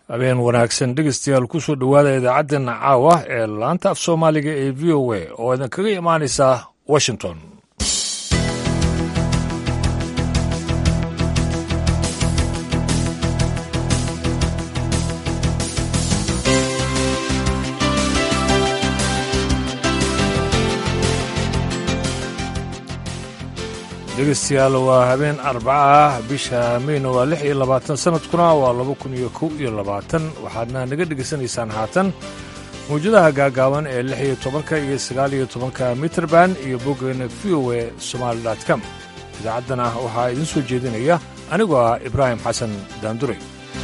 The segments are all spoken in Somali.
habeen wanaagsan dhegeystayaal kusoo dhowaada idaacaddeena caawa ee laanta af soomaaliga ee v o a oo idinkaga imaanaysa washington dhegeystayaal waa habeen arbaca ah bisha meyna waa lix iyo labaatan sanadkuna waa laba kun iyo kow iyo labaatan waxaadna naga dhegaysanaysaan haatan mawjadaha gaagaaban ee lix iyo tobanka iyo sagaal iyo tobanka mitrband iyo boggeena v o e somaali com idaacaddana waxaa idiin soo jeedinaya anigoo ah ibraahim xasan daanduray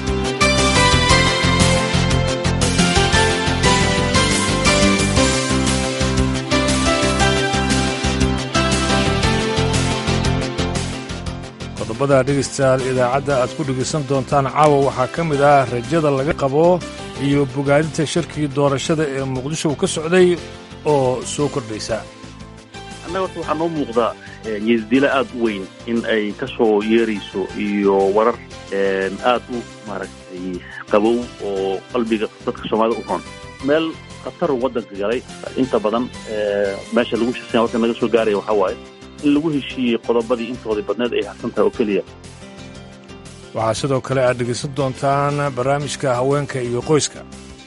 qodobada dhegaystayaal idaacadda aad ku dhegaysan doontaan caawa waxaa ka mid ah rajada laga qabo iyo bogaadinta shirkii doorashada ee muqdisho ka socday oo soo kordhaysa annaga horta waxaa noo muuqdaa yeesdilo aad u weyn in ay ka soo yeerayso iyo warar aad u maaragtay qabow oo qalbiga dadka soomaalida u roon meel khatar waddanka galay inta badan meesha lagu shirsan warka naga soo gaaraya waxaa waaye in lagu heshiiyey qodobadii intoodii badneed ay harsan tahay oo keliya waxaa sidoo kale aad dhegaysan doontaan barnaamijka haweenka iyo qoyska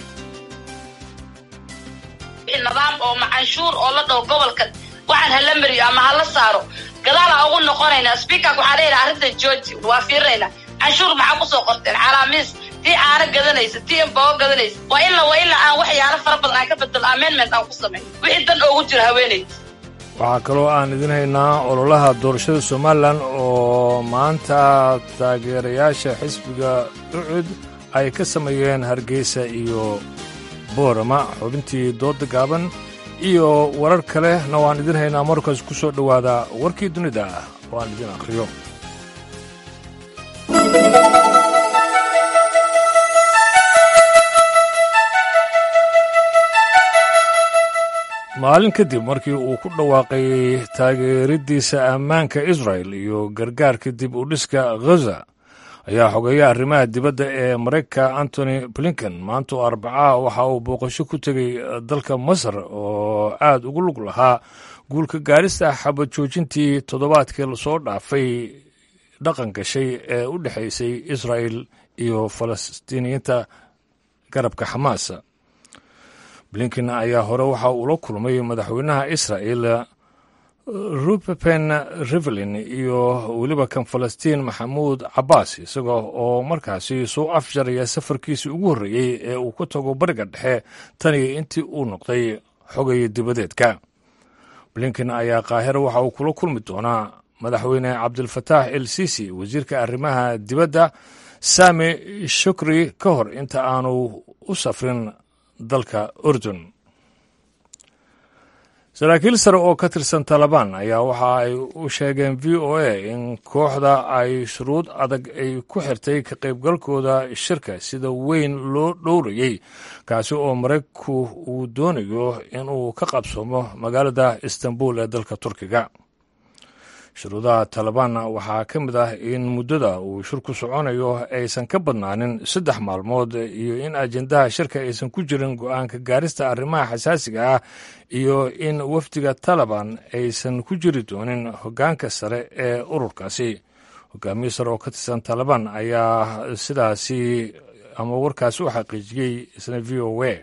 nidaam oo macanshuur oo la dhaho gobolka waxaan hala mariyo ama hala saaro gadaalaa ugu noqonaynaa sbiikarka waxaa leeyahay arrintan georgi waa fiirinaynaa canshuur maxaa kusoo qorteen calaamiis tii aana gadanaysa tii imbago gadanaysa waa ila waa ila aan waxyaalo fara badan aan ka bedelo amendment aan ku samayn wixii dan oogu jira haweenayda waxaa kaloo aan idin haynaa ololaha doorashada somalilan oo maanta taageerayaasha xisbiga ucud ay ka sameeyeen hargeysa iyo boorama xubintii dooda gaaban iyo warar kalena waan idin haynaa markaas ku soo dhowaada warkii dunida ah oo aan idin akhriyo maalin kadib markii uu ku dhawaaqay taageeriddiisa ammaanka israel iyo gargaarka dib u dhiska ghaza ayaa xogeeya arrimaha dibadda ee maraykanka antony blinken maanta oo arbacaha waxa uu booqasho ku tegey dalka masar oo aad ugu lug lahaa guulka gaarista xabad joojintii toddobaadkii lasoo dhaafay dhaqan gashay ee u dhexaysay israel iyo falastiiniyiinta garabka xamaas blinken ayaa hore waxa uu la kulmay madaxweynaha israel rubepen rivelin iyo weliba kan falastiin maxamuud cabbaas isaga oo markaasi soo afjaraya safarkiisii ugu horreeyey ee uu ku tago bariga dhexe taniyo intii uu noqday xogaya dibadeedka blinken ayaa qaahiro waxa uu kula kulmi doonaa madaxweyne cabdilfataax el sisi wasiirka arrimaha dibadda sami shukri ka hor inta aanu u safrin dalka urdun saraakiil sare oo ka tirsan talabaan ayaa waxa ay u sheegeen v o a in kooxda ay shuruud adag ay ku xirtay ka qaybgalkooda shirka sida weyn loo dhowrayey kaasi oo maraykanku uu doonayo inuu ka qabsoomo magaalada istanbul ee dalka turkiga shuruudaha talibaanna waxaa ka mid ah in muddada uu shirku soconayo aysan ka badnaanin saddex maalmood iyo in ajendaha shirka aysan ku jirin go-aanka gaarista arrimaha xasaasiga ah iyo in wafdiga taliban aysan ku jiri doonin hoggaanka sare ee ururkaasi hogaamiye sare oo ka tirsan taliban ayaa sidaasi ama warkaasi u xaqiijiyey isna v o a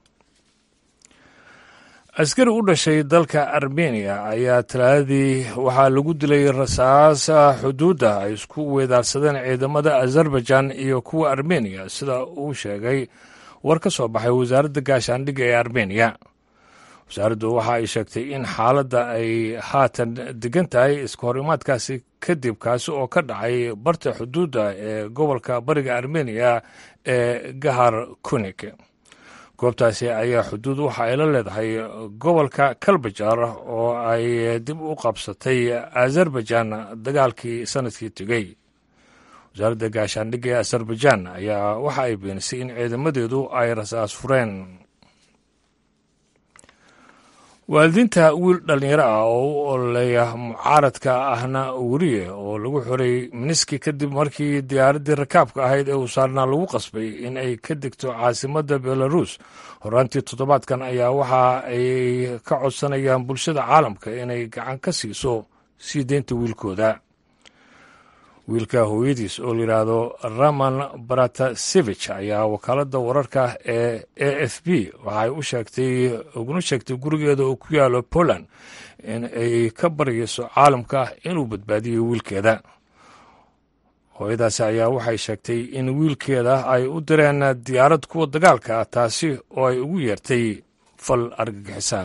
askari u dhashay dalka armeniya ayaa talaadadii waxaa lagu dilay rasaas xuduudda ay isku weedaarsadeen ciidamada azerbaijan iyo kuwa armeniya sida uu sheegay war ka soo baxay wasaaradda gaashaandhigga ee armeniya wasaaraddu waxa ay sheegtay in xaaladda ay haatan degan tahay iska horimaadkaasi kadib kaasi oo ka dhacay barta xuduudda ee gobolka bariga armeniya ee gahar kunik goobtaasi ayaa xuduud waxa ay la leedahay gobolka kalbajar oo ay dib u qabsatay azerbaijan dagaalkii sanadkii tegey wasaaradda gaashaandhigga ee azerbaijan ayaa waxa ay beenisay in ciidamadeedu ay rasaas fureen waalidiinta wiil dhallinyaro ah oo u ololeeya mucaaradka ahna weriye oo lagu xoray miniski kadib markii diyaaraddii rakaabka ahayd ee uu saarnaa lagu qasbay in ay ka degto caasimadda belarus horaantii toddobaadkan ayaa waxa ay ka codsanayaan bulshada caalamka inay gacan ka siiso sii deynta wiilkooda wiilka hooyadiis oo layidhaahdo raman baratasevich ayaa wakaaladda wararka ee a f b waxay u sheegtay uguna sheegtay gurigeeda oo ku yaalo poland in ay ka baryayso caalamka inuu badbaadiyo wiilkeeda hooyadaasi ayaa waxay sheegtay in wiilkeeda ay u direen diyaarad kuwa dagaalka ah taasi oo ay ugu yeertay fal argagixisa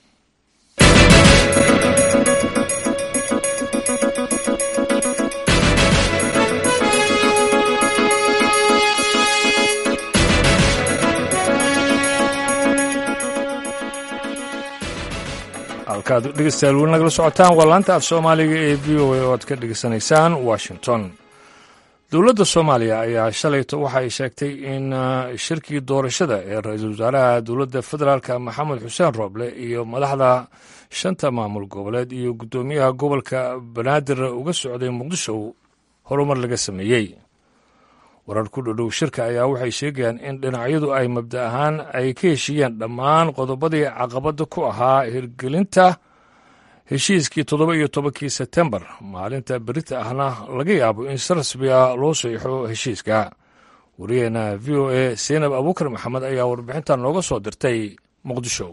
halkaad dhegeystayaal weli nagala socotaan waa laanta af soomaaliga ee v o a oo aad ka dhegeysanaysaan washington dowladda soomaaliya ayaa shalayto waxa ay sheegtay in shirkii doorashada ee ra-iisul wasaaraha dowladda federaalka maxamed xuseen rooble iyo madaxda shanta maamul goboleed iyo guddoomiyaha gobolka banaadir uga socday muqdisho horumar laga sameeyey warar ku dhodhow shirka ayaa waxay sheegayaan in dhinacyadu ay mabda ahaan ay ka heshiiyeen dhammaan qodobadii caqabadda ku ahaa hirgelinta heshiiskii toddoba iyo tobankii sebtembar maalinta berita ahna laga yaabo in si rasmi ah loo saxiixo heshiiska wariyaheena v o a seynab abuukar maxamed ayaa warbixintan nooga soo dirtay muqdisho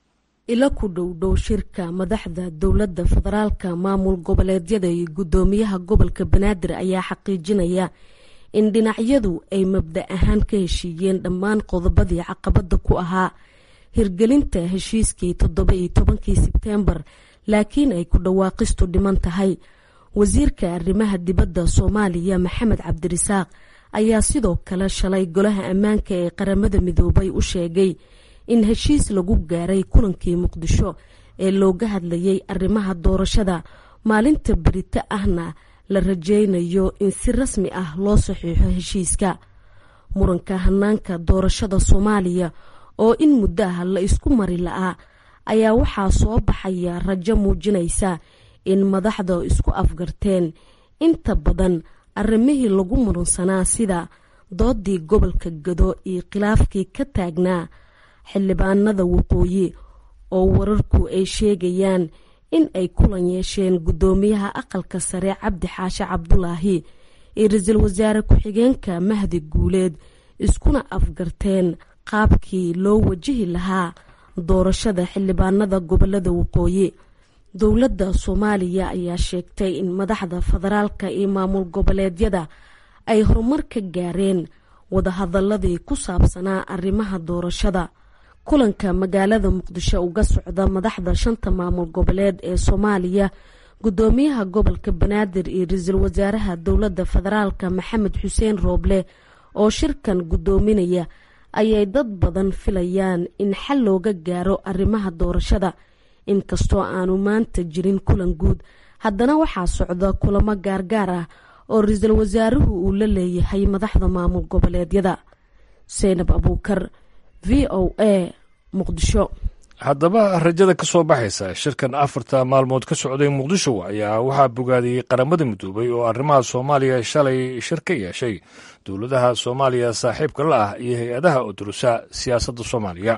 ilo ku dhowdhow shirka madaxda dowladda federaalka maamul goboleedyada iyo guddoomiyaha gobolka banaadir ayaa xaqiijinaya in dhinacyadu ay mabda ahaan ka heshiiyeen dhammaan qodobadii caqabada ku ahaa hirgelinta heshiiskii toddoba iyo tobankii sebteembar laakiin ay ku dhawaaqistu dhiman tahay wasiirka arrimaha dibadda soomaaliya maxamed cabdirisaaq ayaa sidoo kale shalay golaha ammaanka ee qaramada midoobay u sheegay in heshiis lagu gaaray kulankii muqdisho ee looga hadlayay arrimaha doorashada maalinta berito ahna la rajeynayo in si rasmi ah loo saxiixo heshiiska muranka hanaanka doorashada soomaaliya oo in muddo ah la isku mari la-aa ayaa waxaa soo baxaya rajo muujinaysa in madaxda isku afgarteen inta badan arrimihii lagu muransanaa sida doodii gobolka gado iyo khilaafkii ka taagnaa xildhibaanada waqooyi oo wararku ay sheegayaan in ay kulan yeesheen guddoomiyaha aqalka sare cabdi xaashe cabdulaahi iyo ra-iisul wasaare ku-xigeenka mahdi guuleed iskuna afgarteen qaabkii loo wajihi lahaa doorashada xildhibaanada gobolada waqooyi dowladda soomaaliya ayaa sheegtay in madaxda federaalka iyo maamul goboleedyada ay horumar ka gaareen wadahadaladii ku saabsanaa arrimaha doorashada kulanka magaalada muqdisho uga socda madaxda shanta maamul goboleed ee soomaaliya guddoomiyaha gobolka banaadir iyo ra-iisul wasaaraha dowladda federaalka maxamed xuseen rooble oo shirkan guddoominaya ayay dad badan filayaan in xal looga gaaro arrimaha doorashada inkastoo aanu maanta jirin kulan guud haddana waxaa socda kulamo gaargaar ah oo ra-iisul wasaaruhu uu la leeyahay madaxda maamul goboleedyada seynab abuukar v o a muqdisho haddaba rajada ka soo baxaysa shirkan afarta maalmood ka socday muqdisho ayaa waxaa bogaadiyey qaramada midoobay oo arrimaha soomaaliya shalay shir ka yeeshay dowladaha soomaaliya saaxiibka la ah iyo hay-adaha udurusa siyaasadda soomaaliya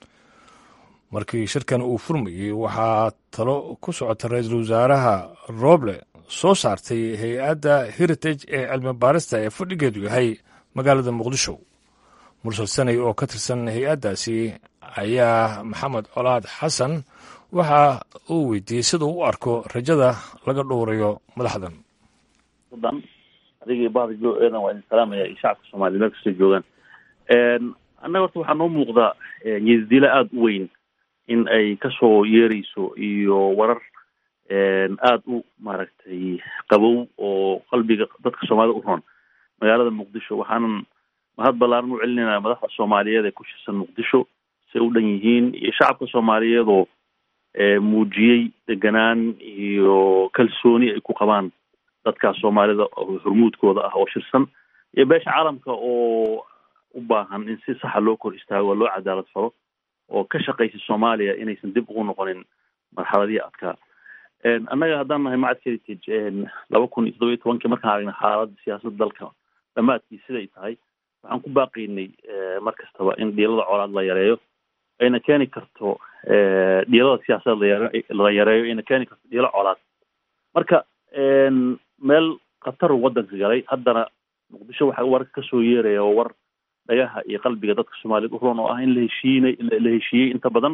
markii shirkan uu furmayey waxaa talo ku socota ra-iisul wasaaraha roble soo saartay hay-adda heritage ee cilmi baarista ee fadhigeedu yahay magaalada muqdisho mursal sanay oo ka tirsan hay-addaasi ayaa maxamed colaad xasan waxa uu weydiiyey sida u arko rajada laga dhowrayo madaxdan dan adigii bahda jo eedan waa idin salaamaya iyo shacabka soomaliya meel kastoo joogaan annaga horta waxaa noo muuqda nyeesdila aada u weyn in ay kasoo yeerayso iyo warar aada u maaragtay qabow oo qalbiga dadka soomaalida u roon magaalada muqdisho waxaanan mahad ballaaran u celinayna madaxda soomaaliyeed ee ku shirsan muqdisho say u dhan yihiin iyo shacabka soomaaliyeed oo muujiyey deganaan iyo kalsooni ay ku qabaan dadkaas soomaalida hormuudkooda ah oo shirsan iyo beesha caalamka oo u baahan in si saxa loo kor istaago oo loo cadaalad falo oo ka shaqaysay soomaaliya inaysan dib ugu noqonin marxaladihii adkaa annaga haddaan nahay macad heritage laba kun iyo toddoba iyo tobankii markaan aragnay xaaladda siyaasadda dalka dhammaadkii siday tahay waxaan ku baaqaynay mar kastaba in dhiilada colaad la yareeyo ayna keeni karto dhiilada siyaasadeed layare la yareeyo ayna keeni karto dhiilo colaad marka meel khatar waddanka galay haddana muqdisho waxaa warka kasoo yeeraya oo war dhagaha iyo qalbiga dadka soomaaliyeed u rulan oo ah in la heshiinay la heshiiyey inta badan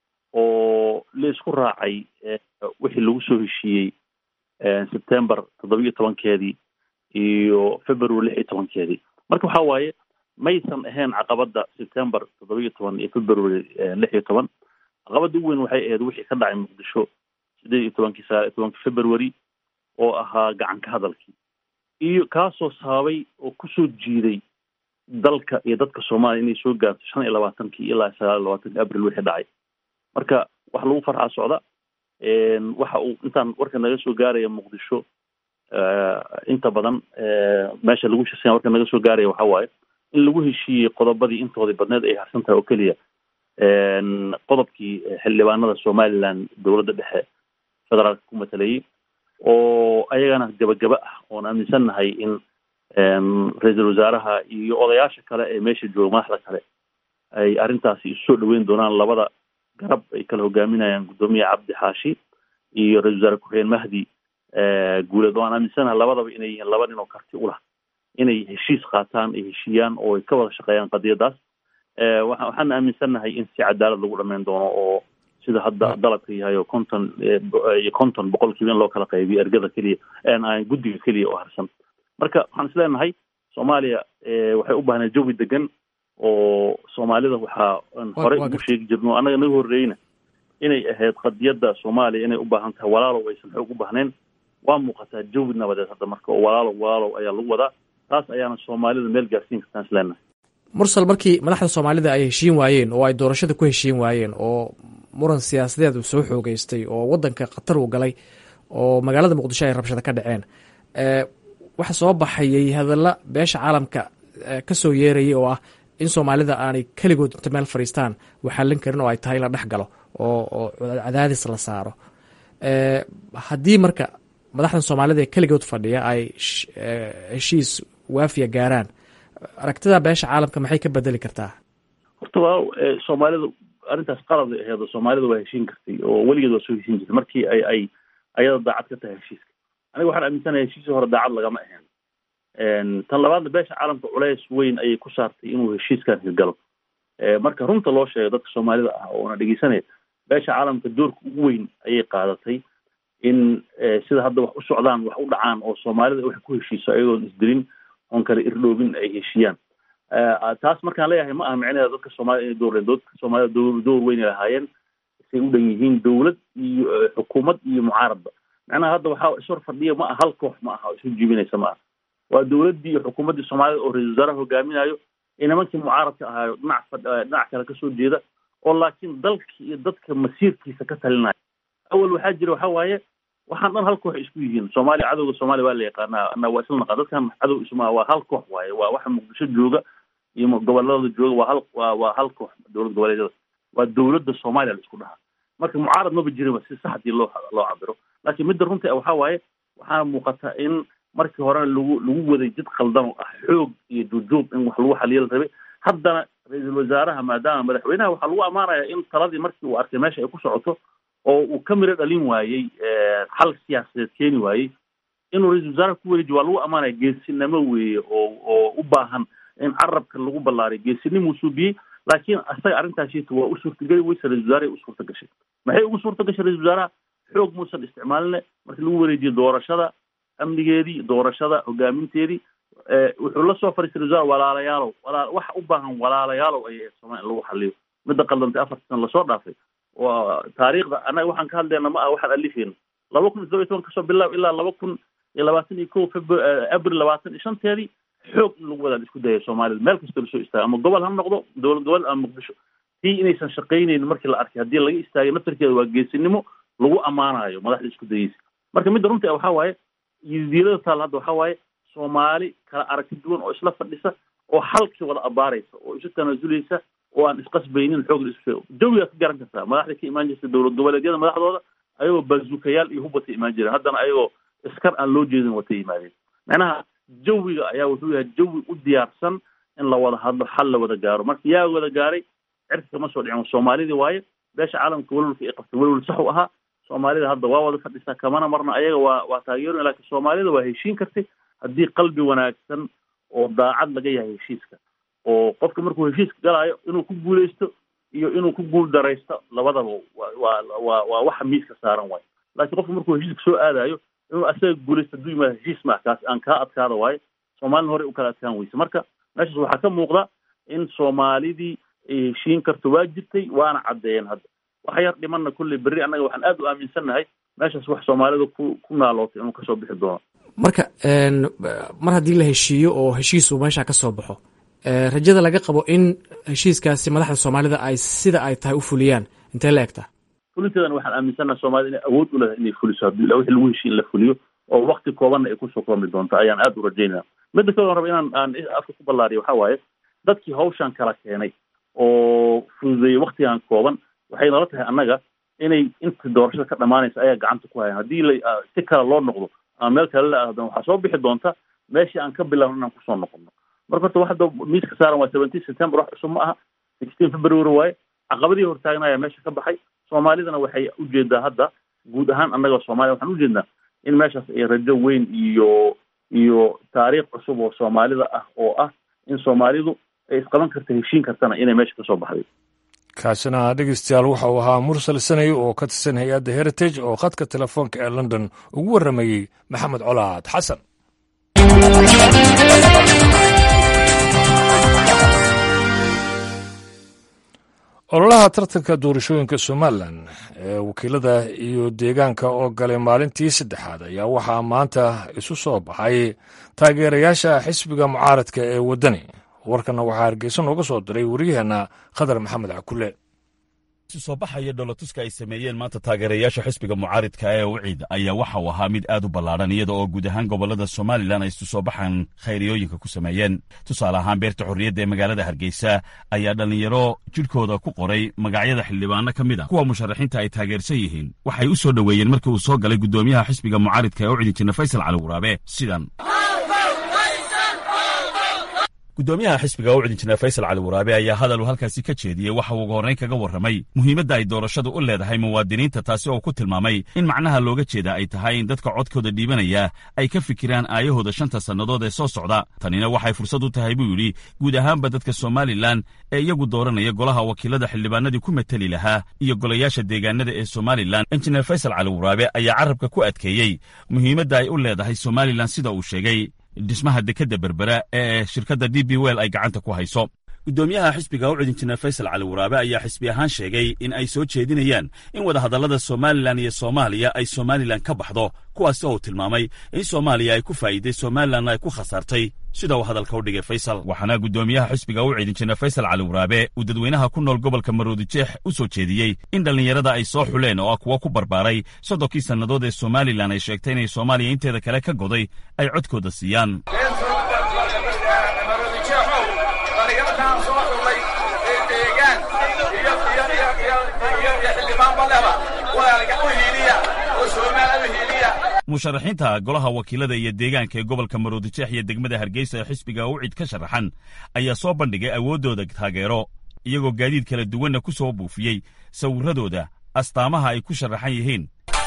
oo la isku raacay wixii lagu soo heshiiyey september toddoba iyo tobankeedii iyo february lix iyo tobankeedii marka waxa waaye maysan ahayn caqabadda september toddoba iyo toban iyo february lix iyo toban caqabadda ugu weyn waxay ahayd wixii ka dhacay muqdisho sideed iyo tobankii sagaal iyo tobankii february oo ahaa gacan ka hadalkii iyo kaasoo sababay oo kusoo jiiday dalka iyo dadka soomaaliya inay soo gaarto shan iyo labaatankii ilaa sagaal iyo labaatankii abril wixii dhacay marka wax lagu farxaa socda waxa uu intaan warka naga soo gaaraya muqdisho inta badan meesha lagu shasanya warka naga soo gaaraya waxa waaye in lagu heshiiyey qodobadii intoodii badneed ay harsan tahay oo keliya qodobkii xildhibaanada somaliland dowladda dhexe federaalka ku matalayay oo ayagana gabagaba ah oon aaminsannahay in ra-iisul wasaaraha iyo odayaasha kale ee meesha jooga madaxda kale ay arrintaasi isu soo dhaweyn doonaan labada garab ay kala hogaaminayaan guddoomiye cabdi xaashi iyo ra-isul wasaare ku-xigeen mahdi guuleed oo aan aaminsanahay labadaba inay yihiin laba nin oo karti u lah inay heshiis qaataan ay heshiiyaan oo ay ka wada shaqeeyaan qadiyadaas waa waxaan aaminsannahay in si cadaalad lagu dhameyn doono oo sida hadda dalabka yahay oo konton iyo konton boqolkiiba in loo kala qaybiyo ergada keliya guddiga keliya oo harsan marka waxaan is leenahay soomaaliya waxay u baahnay jawi degan oo soomaalida waxaa horey ugu sheegi jirno annaga naga horreeyna inay ahayd qadiyadda soomaaliya inay u baahan tahay walaalow aysan xoog u baahnayn waa muuqataa jawi nabadeed hadda marka oo walaalow walaalow ayaa lagu wadaa taas ayaana soomaalida meel gaarsiin kartaan is leenahay mursal markii madaxda soomaalida ay heshiin waayeen oo ay doorashada ku heshiin waayeen oo muran siyaasadeed uu soo xoogeystay oo waddanka khatar uu galay oo magaalada muqdisho ay rabshada ka dhaceen waxa soo baxayay hadalla beesha caalamka ka soo yeerayay oo ah in soomaalida aanay keligood inta meel fadhiistaan waxallin karin oo ay tahay in la dhex galo oo oo cadaadis la saaro haddii marka madaxdan soomaalida ee keligood fadhiya ay heshiis waafiya gaaraan aragtida beesha caalamka maxay ka bedeli kartaa horta waa soomaalida arrintaas qalad ay aheedo soomaalida waa heshiin kartay oo weligeed waa soo heshiin jirtay markii ay ay ayada daacad ka tahay heshiiska aniga waxaan aaminsanahay heshiisii hore daacad lagama ahayn tan labaadna beesha caalamka culeys weyn ayay ku saartay inuu heshiiskan hirgalo marka runta loo sheego dadka soomaalida ah oona dhegeysanaya beesha caalamka doorka ugu weyn ayay qaadatay in sida hadda wax u socdaan wax u dhacaan oo soomaalida wax ku heshiiso ayagoon isdilin oon kale irdhoobin ay heshiiyaan taas markaan leeyahay ma aha micnaheeda dadka soomaalida inay door dadka soomaalida door door weynay lahaayeen say u dhan yihiin dowlad iyo xukuumad iyo mucaaradba macnaha hadda waxaa ishor fadhiya ma aha hal koox ma aha oo isu jibinaysa ma aha waa dowladdii iyo xukuumaddii soomaalida oo ra-isul wasaaraha hogaaminayo iyo nimankii mucaaradka ahaayo dhinac fadh dhinac kale kasoo jeeda oo laakiin dalka iyo dadka masiirkiisa ka talinaya awal waxaa jira waxa waaye waxaan dhan hal koox isku yihiin soomaaliya cadowga soomaaliya waa la yaqaanaa ana waa isla naqaan dadkan cadow isma waa hal koox waaye waa waxa muqdisho jooga iyo goboladooda jooga waa hal waa waa hal koox dowlad goboleedyada waa dowladda soomaaliya la isku dhahaa marka mucaarad maba jirinba si sax hadii loo loo cabiro laakiin midda runta ah waxaa waaye waxaana muuqata in markii horena lagu lagu waday jid qaldan oo ah xoog iyo jujuub in wax lagu xaliyo la rabay haddana ra-iisul wasaaraha maadaama madaxweynaha waxaa lagu ammaanaya in taladii markii uu arkay meesha ay ku socoto oo uu ka miro dhalin waayey xal siyaasadeed keeni waayey inuu ra-isul wasaaraha ku wareejiyo waa lagu ammaanaya geesinimo weeye oo oo u baahan in carabka lagu ballaariyo geesinimuu suubiyey laakiin asaga arrintaasita waa u suurtageli weyse ra-isul wasaaraha u suurta gashay maxay ugu suurta gashay ra-isul wasaaraha xoog muusan isticmaaline markii lagu wareejiyo doorashada amnigeedii doorashada hogaaminteedii wuxuu la soo fariistay ra-isul wasaar walaalayaalow walaa waxa u baahan walaalayaalow ayay soomaliya in lagu xaliyo midda qaldantay afarta sana lasoo dhaafay waa taariikhda annaga waxaan ka hadlayna ma aha waxaan alifeyna laba kun iyo todoba iyo toban kasoo bilaab ilaa laba kun iyo labaatan iyo ko febr abril labaatan iyo shanteedii xoog in lagu wadaan isku dayay soomaalida meel kastoo lasoo istaaga ama gobol ha noqdo dowlad gobol ama muqdisho tii inaysan shaqaynaynin markii la arkay haddii laga istaagay naftarkeeda waa geesinimo lagu ammaanayo madaxda isku dayeysa marka midda runta waxaa waaye diilada taal hadda waxaa waaye soomaali kala aragti duwan oo isla fadhisa oo halkii wada abaaraysa oo isu tanaasuleysa oo aan isqasbaynin xoog isu jawigaad ka garan kartaa madaxda ka imaan jirta dowlad goboleedyada madaxdooda ayagoo bazukayaal iyo hub watay imaan jireen haddana ayagoo iskar aan loo jeedin watay yimaadeen macnaha jawiga ayaa wuxuu yahay jawi u diyaarsan in la wada hadlo xal la wada gaaro marka yaa wada gaaray cirka kama soo dhicin soomaalidii waaye beesha caalamka welwalka ay qabtay welwal sax u ahaa soomaalida hadda waa wada fadhisaa kamana marna ayaga waa waa taageero laakiin soomaalida waa heshiin kartay haddii qalbi wanaagsan oo daacad laga yahay heshiiska oo qofka markuu heshiiska galaayo inuu ku guuleysto iyo inuu ku guul daraysto labadaba waa waa waa waxa miiska saaran waayo laakiin qofka markuu heshiiska soo aadayo inuu asaga guuleysto hadduu yimaado heshiis maa kaas aan kaa adkaada waayo soomaalina horey u kala adkaan weyse marka meeshaas waxaa ka muuqda in soomaalidii ay heshiin karto waa jirtay waana caddeeyeen hadda wax yar dhimanna kulley berri annaga waxaan aad u aaminsannahay meeshaas wax soomaalida ku ku naalootay inuu kasoo bixi doono marka mar haddii la heshiiyo oo heshiis uu meesha ka soo baxo rajada laga qabo in heshiiskaasi madaxda soomaalida ay sida ay tahay u fuliyaan intee la egtaa fulinteedana waxaan aaminsannaha soomaalida inay awood u leedahay inay fuliso haddii ila wixii lagu heshiin in la fuliyo oo wakti koobanna ay kusoo koomi doonto ayaan aad u rajaynaya midda kale on raba inaan aan afka ku ballaariyo waxaa waaye dadkii hawshan kala keenay oo fududeeyey waktigan kooban waxay nala tahay annaga inay inta doorashada ka dhamaanaysa ayaa gacanta ku hayan haddii la si kale loo noqdo ama meel kale la aadana waxaa soo bixi doonta meeshii aan ka bilaabno inaan kusoo noqono marka horta waxda miiska saaran waa seventeen september wax cusub ma aha sixteen february waaye caqabadii hortaagnaya meesha ka baxay soomaalidana waxay ujeedaa hadda guud ahaan annaga soomaaliya waxaan ujeednaa in meeshaas ay rajo weyn iyo iyo taariikh cusub oo soomaalida ah oo ah in soomaalidu ay isqaban karta heshiin kartana inay meesha kasoo baxday kaasina dhegeystayaal waxa uu ahaa mursal sanay oo ka tirsan hay-adda heritage oo khadka telefoonka ee london ugu warramayey maxamed colaad xasan ololaha tartanka doorashooyinka somalilan ee wakiilada iyo deegaanka oo galay maalintii saddexaad ayaa waxaa maanta isu soo baxay taageerayaasha xisbiga mucaaradka ee waddani warkanna waxaa hargeysa nooga soo diray wariyaheenna khadar maxamed cakule soo baxaya dholatuska ay sameeyeen maanta taageerayaasha xisbiga mucaaridka ee wiciid ayaa waxa uu ahaa mid aad u ballaadhan iyada oo guud ahaan gobollada somalilan ay isu soo baxaan khayriyooyinka ku sameeyeen tusaale ahaan beerta xorriyadda ee magaalada hargeysa ayaa dhallinyaro jidhkooda ku qoray magacyada xildhibaano ka mid a kuwa musharaxiinta ay taageersan yihiin waxay u soo dhoweeyeen markii uu soo galay guddoomiyaha xisbiga mucaaridka ee ucidi jirna faysal cali waraabe sidan guddoomiyaha xisbiga ucdi injineer faysal cali waraabe ayaa hadal uu halkaasi ka jeediyey waxa uu uga horrayn kaga warramay muhiimadda ay doorashadu u leedahay muwaadiniinta taasi oo ku tilmaamay in macnaha looga jeeda ay tahay in dadka codkooda dhiibanaya ay ka fikiraan aayahooda shanta sannadood ee soo socda tanina waxay fursad u tahay buu yidhi guud ahaanba dadka somalilan ee iyagu dooranaya golaha wakiilada xildhibaanadii ku mateli lahaa iyo golayaasha deegaanada ee somalilan injineer faysal cali waraabe ayaa carrabka ku adkeeyey muhiimadda ay u leedahay somalilan sida uu sheegay dhismaha dekedda berbera ee shirkadda d b wel ay gacanta ku hayso guddoomiyaha xisbiga ucud injineer faysal cali waraabe ayaa xisbi ahaan sheegay in ay soo jeedinayaan in wadahadallada somalilan iyo soomaaliya ay somalilan ka baxdo kuwaasi oo uu tilmaamay in soomaaliya ay ku faa'iiday somalilanna ay ku khasaartay sida uu hadalka u dhigay faysal waxaana guddoomiyaha xisbiga ucid injineer faysal cali waraabe uu dadweynaha ku nool gobolka maroodijeex u soo jeediyey in dhallinyarada ay soo xuleen oo ah kuwa ku barbaaray soddonkii sannadood ee somalilan ay sheegtay inay soomaaliya inteeda kale ka goday ay codkooda siiyaan musharaxiinta golaha wakiilada iyo deegaanka ee gobolka maroodijeex iyo degmada hargeysa ee xisbiga ucid ka sharaxan ayaa soo bandhigay awooddooda taageero iyagoo gaadiid kala duwanna ku soo buufiyey sawirradooda astaamaha ay ku sharaxan yihiin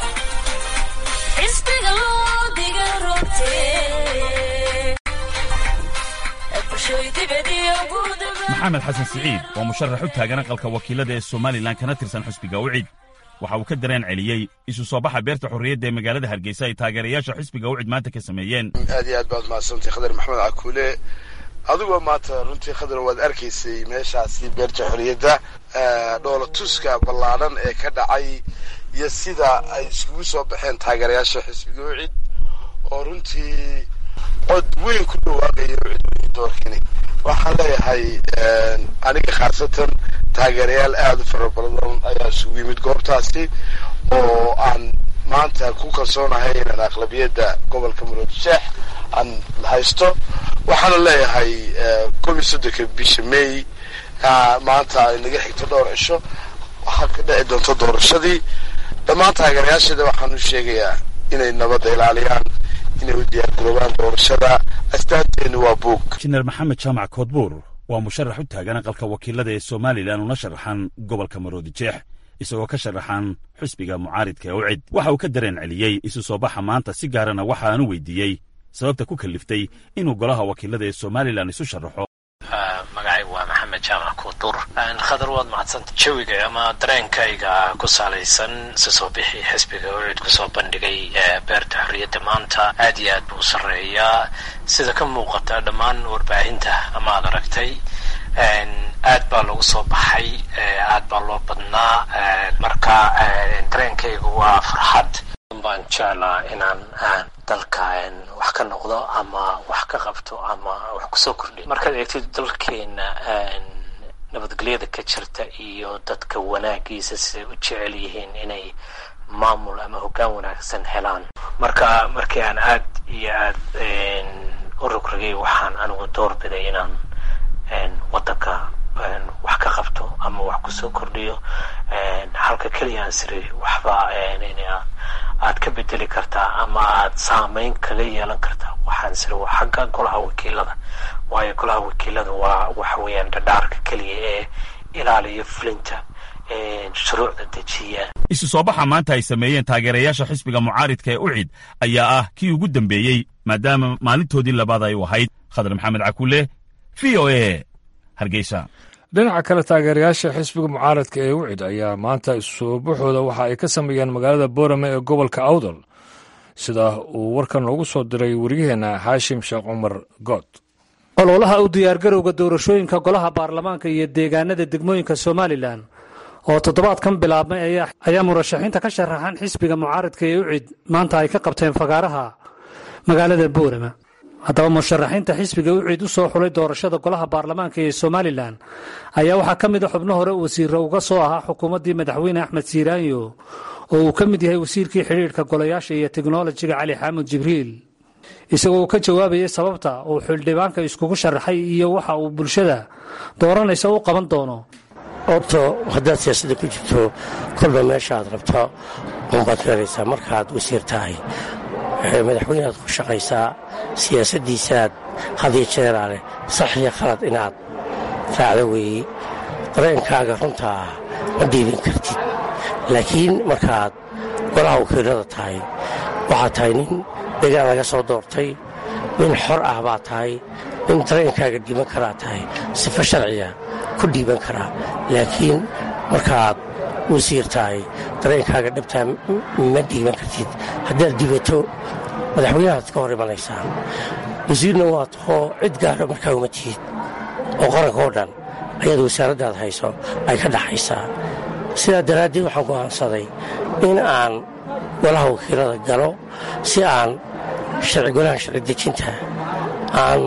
maxamed xasan siciid waa musharax u taagan aqalka wakiilada ee somalilan kana tirsan xisbiga ucid waxa uu ka dareen celiyey isu soo baxa beerta xorriyadda ee magaalada hargeysa ay taageerayaasha xisbiga ucid maanta ka sameeyeen aad iyo aad baad mahadsantay khadar maxamed cakuule adigoo maanta runtii khadar waad arkaysay meeshaasi beerta xorriyadda dhoola tuska ballaadhan ee ka dhacay iyo sida ay iskugu soo baxeen taageerayaasha xisbiga ucid oo runtii cod weyn ku dhawaaqaya ucid weyn doorkani waxaan leeyahay aniga khaasatan taageerayaal aada u fara badan ayaa isugu yimid goobtaasi oo aan maanta ku kalsoonahay inaan aqlabiyadda gobolka maroodijeex aan haysto waxaana leeyahay koob iyo soddonka bisha may maanta ay naga xigto dhowr cisho waxaa ka dhici doonto doorashadii dhammaan taageerayaasheeda waxaanu sheegayaa inay nabadda ilaaliyaan inay u diyaargaroobaan doorashada astaanteennu waa buug injineer maxamed jaamac koodbuur waa musharax u taagan aqalka wakiilada ee somalilan una sharaxan gobolka maroodi jeex isagoo ka sharaxan xisbiga mucaaridka ee ucid waxa uu ka dareen celiyey isu soo baxa maanta si gaarana waxa aanu weydiiyey sababta ku kaliftay inuu golaha wakiilada ee somalilan isu sharaxo magacaygu waa maxamed jaamac kuudur khadar waad mahadsanta jawiga ama dareenkayga ku salaysan si soo bixi xisbiga ucid kusoo bandhigay beerta xorriyadda maanta aad iyo aad buu u sarreeyaa sida ka muuqata dhammaan warbaahinta ama ad aragtay aad baa lagu soo baxay aad baa loo badnaa marka dareenkaygu waa farxad baan jeclaa inaan dalka wax ka noqdo ama wax ka qabto ama wax kusoo kordhiyo markaad eegtid dalkeena nabadgelyada ka jirta iyo dadka wanaagiisa siday u jecel yihiin inay maamul ama hoggaan wanaagsan helaan marka markii aan aad iyo aad u rogrogay waxaan anigu doorbiday inaan waddanka wax ka qabto ama wax kusoo kordhiyo halka keliya aan siri waxba aad ka bedeli kartaa ama aad saameyn kaga yeelan kartaa waxaan siri waa xagga golaha wakiilada waayo golaha wakiilada waa waxa weeyaan dhadhaarka keliya ee ilaaliya fulinta shuruucda dejiya isu soo baxa maanta ay sameeyeen taageerayaasha xisbiga mucaaridka ee ucid ayaa ah kii ugu dambeeyey maadaama maalintoodii labaad ay u ahayd khadar maxamed cakuule v o a hargeysa dhinaca kale taageerayaasha xisbiga mucaaradka ee ucid ayaa maanta isusoo baxooda waxa ay ka sameeyeen magaalada boorame ee gobolka awdal sida uu warkan noogu soo diray waryaheena xaashim sheekh cumar good ololaha u diyaargarowga doorashooyinka golaha baarlamaanka iyo deegaanada degmooyinka somalilan oo toddobaadkan bilaabmay ayaa murashaxiinta ka sharaxan xisbiga mucaaradka ee ucid maanta ay ka qabteen fagaaraha magaalada boorama haddaba musharaxiinta xisbiga ucid u soo xulay doorashada golaha baarlamaanka ee somalilan ayaa waxaa ka mid a xubno hore wasiiro uga soo ahaa xukuumaddii madaxweyne axmed siiraanyo oo uu ka mid yahay wasiirkii xidhiidhka golayaasha iyo teknolojiga cali xaamud jibriil isagoo uu ka jawaabayay sababta uu xildhibaanka iskugu sharaxay iyo waxa uu bulshada dooranaysa u qaban doono horto haddaad siyaasadda ku jirto kolba meeshaaad rabto unbaad feeraysaa markaad wasiir tahay madaxweyneaad ku shaqaysaa siyaasaddiisaad hadiyo jeeraa leh sax iyo khalad inaad raacdo weeye dareenkaaga runtaa ma dhiibin kartid laakiin markaad golaha wakiilada tahay waxaad tahay nin degaan laga soo doortay nin xor ah baad tahay nin dareenkaaga dhiiban karaa tahay sifo sharciya ku dhiiban karaa laakiin markaad wasiir tahay dareenkaaga dhabtaa ma dhiiban kartid haddaad dhibato madaxweynahaad ka hor imanaysaan wasiirna waa tahoo cid gaara markaa uma tihid oo qaranka oo dhan ayaad wasaaraddaad hayso ay ka dhaxaysaa sidaa daraaddeed waxaan go'aansaday in aan golaha wakiilada galo si aan golaha sharci dejinta aan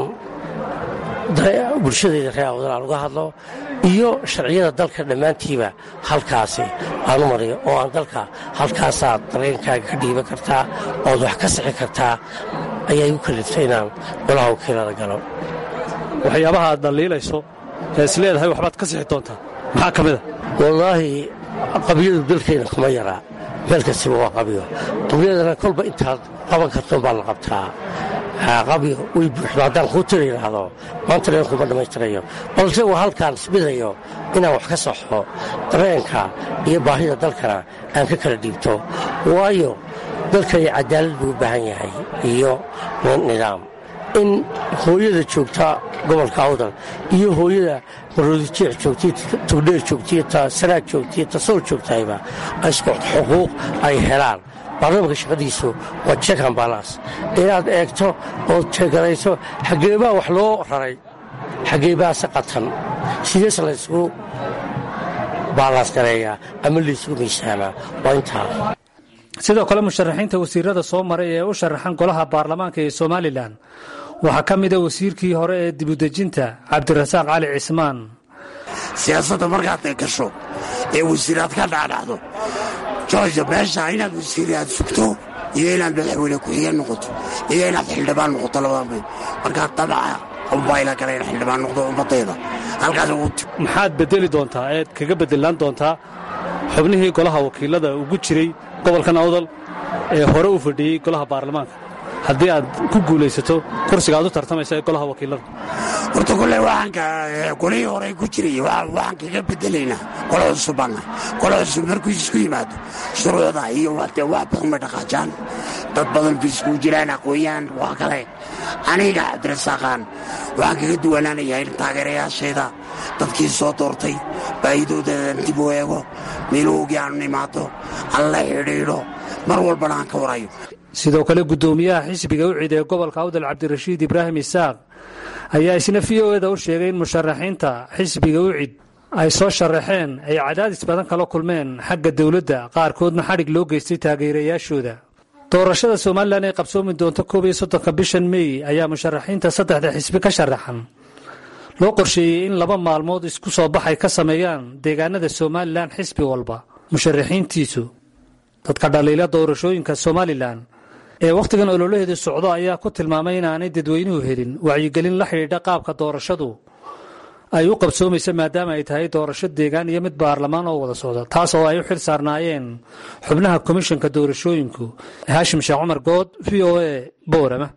bulshadayda reer awdan aan uga hadlo iyo sharciyada dalka dhammaantiiba halkaasi aan u mariyo oo aan dalka halkaasaad dareenkaaga ka dhiiban kartaa ood wax ka sixi kartaa ayaa igu kaliftay inaan golaha wakiilada galo waxyaabaha aad dhaliilayso ee is leedahay waxbaad ka sixi doontaa maxaa ka mida wallaahi qabyadu dalkayna kuma yaraa meel kastiba waa qabyo qabyadana kolba intaad qaban karton baa la qabtaa qabyo way buuxdo haddaan kuu tira yidhaahdo maanta dhan kuma dhammaystirayo balse waa halkaan isbidayo inaan wax ka saxo dareenka iyo baahida dalkana aan ka kala dhiibto waayo dalkani cadaalad buu u baahan yahay iyo nidaam in hooyada joogta gobolka awdal iyo hooyada maroodijeex joogtay tugdheer joogtay ta sanaag joogtay ta sool joogtahayba isku xuquuq ay helaan baarlamaanka shaqadiisu waa jekan balas inaad eegto ood jeegarayso xageebaa wax loo raray xageebaase qatan sidees laysgu baalaas gareeyaa ama laysugu miisaamaa waa intaa sidoo kale musharaxiinta wasiirada soo maray ee u sharaxan golaha baarlamaanka ee somalilan waxaa ka mida wasiirkii hore ee dibudejinta cabdirasaaq cali cismaan siyaasadda markaad gasho ee wasiiraad ka dhacdhacdo jooja meesha inaad wasiiraad sugto iyo inaad madaxweyne ku-xigeen noqoto iyo inaad xildhibaan noqoto labada mayd markaa dabaca unbaa ila galeen xildhibaan noqdo ummadayda halkaas ugu tib maxaad bedeli doontaa eed kaga bedelaan doontaa xubnihii golaha wakiilada ugu jiray gobolkan awdal ee hore u fadhiyey golaha baarlamaanka haddii aad ku guulaysato kursiga aad u tartamaysa ee golaha wakiilada horta kule waxaanka golihii hore ku jiray waxaan kaga bedelaynaa golo cusubana golo cusub markuu isku yimaado shuruucda iyo de wax badan bay dhaqaajaan dad badan bay iskugu jiraan aqoon-yahan waa kale aniga cabdirasaaqaan waxaan kaga duwanaanayaa in taageerayaashayda dadkii soo doortay baahidoodaaan dib u eego meelowgii aanu imaado aan la xidhiidho mar walbana aan ka warayo sidoo kale guddoomiyaha xisbiga u cid ee gobolka awdal cabdirashiid ibraahim isaaq ayaa isna v o eda u sheegay in musharaxiinta xisbiga u cid ay soo sharaxeen ay cadaadis badan kala kulmeen xagga dowladda qaarkoodna xadhig loo geystay taageerayaashooda doorashada somalilan ee qabsoomi doonta koob iyo soddonka bishan mey ayaa musharaxiinta saddexda xisbi ka sharaxan loo qorsheeyey in laba maalmood isku soo baxay ka sameeyaan deegaanada somalilan xisbi walba musharaxiintiisu dadka dhaliila doorashooyinka somalilan ee wakhtigan ololaheedu socdo ayaa ku tilmaamay inaanay dadweynuhu helin wacyigelin la xidhiidha qaabka doorashadu ay u qabsoomaysa maadaama ay tahay doorasho deegaan iyo mid baarlamaan oo wada socda taas oo ay u xil saarnaayeen xubnaha komishanka doorashooyinku haashim sheekh cumar good v o a boorama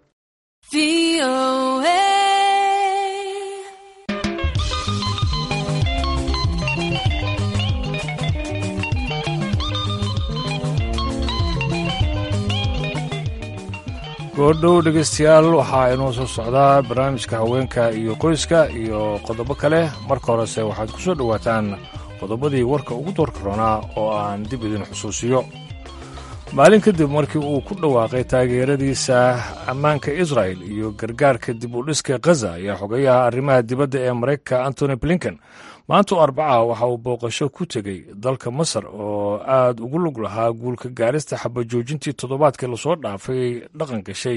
goodhow dhegaystayaal waxaa inoo soo socdaa barnaamijka haweenka iyo qoyska iyo qodobo kale marka horese waxaad ku soo dhowaataan qodobadii warka ugu doorka roonaa oo aan dib idin xusuusiyo maalin kadib markii uu ku dhawaaqay taageeradiisa ammaanka israel iyo gargaarka dib u dhiska khaza ayaa xogayaha arrimaha dibadda ee maraykanka antony blinken maanta oo arbaca waxa uu booqasho ku tegey dalka masar oo aad ugu lug lahaa guulka gaarista xabajoojintii toddobaadkii lasoo dhaafay dhaqan gashay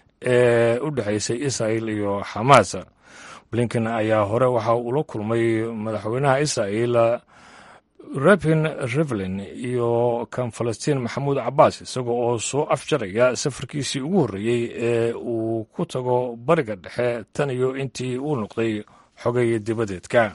ee u dhexaysay israel iyo xamaas blinken ayaa hore waxa ula kulmay madaxweynaha israel rabin rivlin iyo kan falastiin maxamuud cabaas isaga oo soo afjaraya safarkiisii ugu horreeyey ee uu ku tago bariga dhexe tan iyo intii uu noqday xogay dibadeedka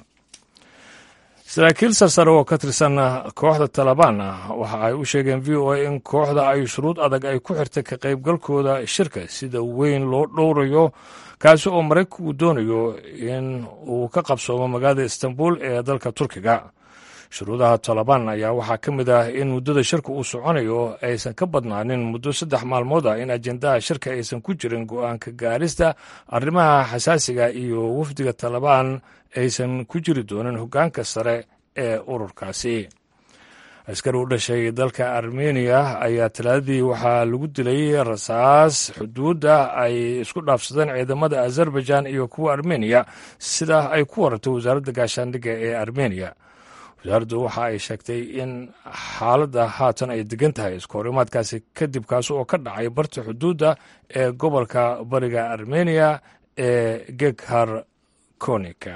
saraakiil sarsare oo ka tirsan kooxda talabaan waxa ay u sheegeen v o a in kooxda ay shuruud adag ay ku xirtay ka qaybgalkooda shirka sida weyn loo dhowrayo kaasi oo maraykanku uu doonayo in uu ka qabsoomo magaalada istanbul ee dalka turkiga shuruudaha talabaan ayaa waxaa ka mid ah in muddada shirka uu soconayo aysan ka badnaanin muddo saddex maalmood ah in ajendaha shirka aysan ku jirin go-aanka gaarista arrimaha xasaasiga iyo wafdiga talabaan aysan ku jiri doonin hoggaanka sare ee ururkaasi askari u dhashay dalka armeniya ayaa talaadadii waxaa lagu dilay rasaas xuduudda ay isku dhaafsadeen ciidamada azerbaijan iyo kuwa armeniya sida ay ku warantay wasaaradda gaashaandhigga ee armeniya wasaaraddu waxa ay sheegtay in xaaladda haatan ay degan tahay iskahorimaadkaasi kadib kaasi oo ka dhacay barta xuduudda ee gobolka bariga armeniya ee geghar konika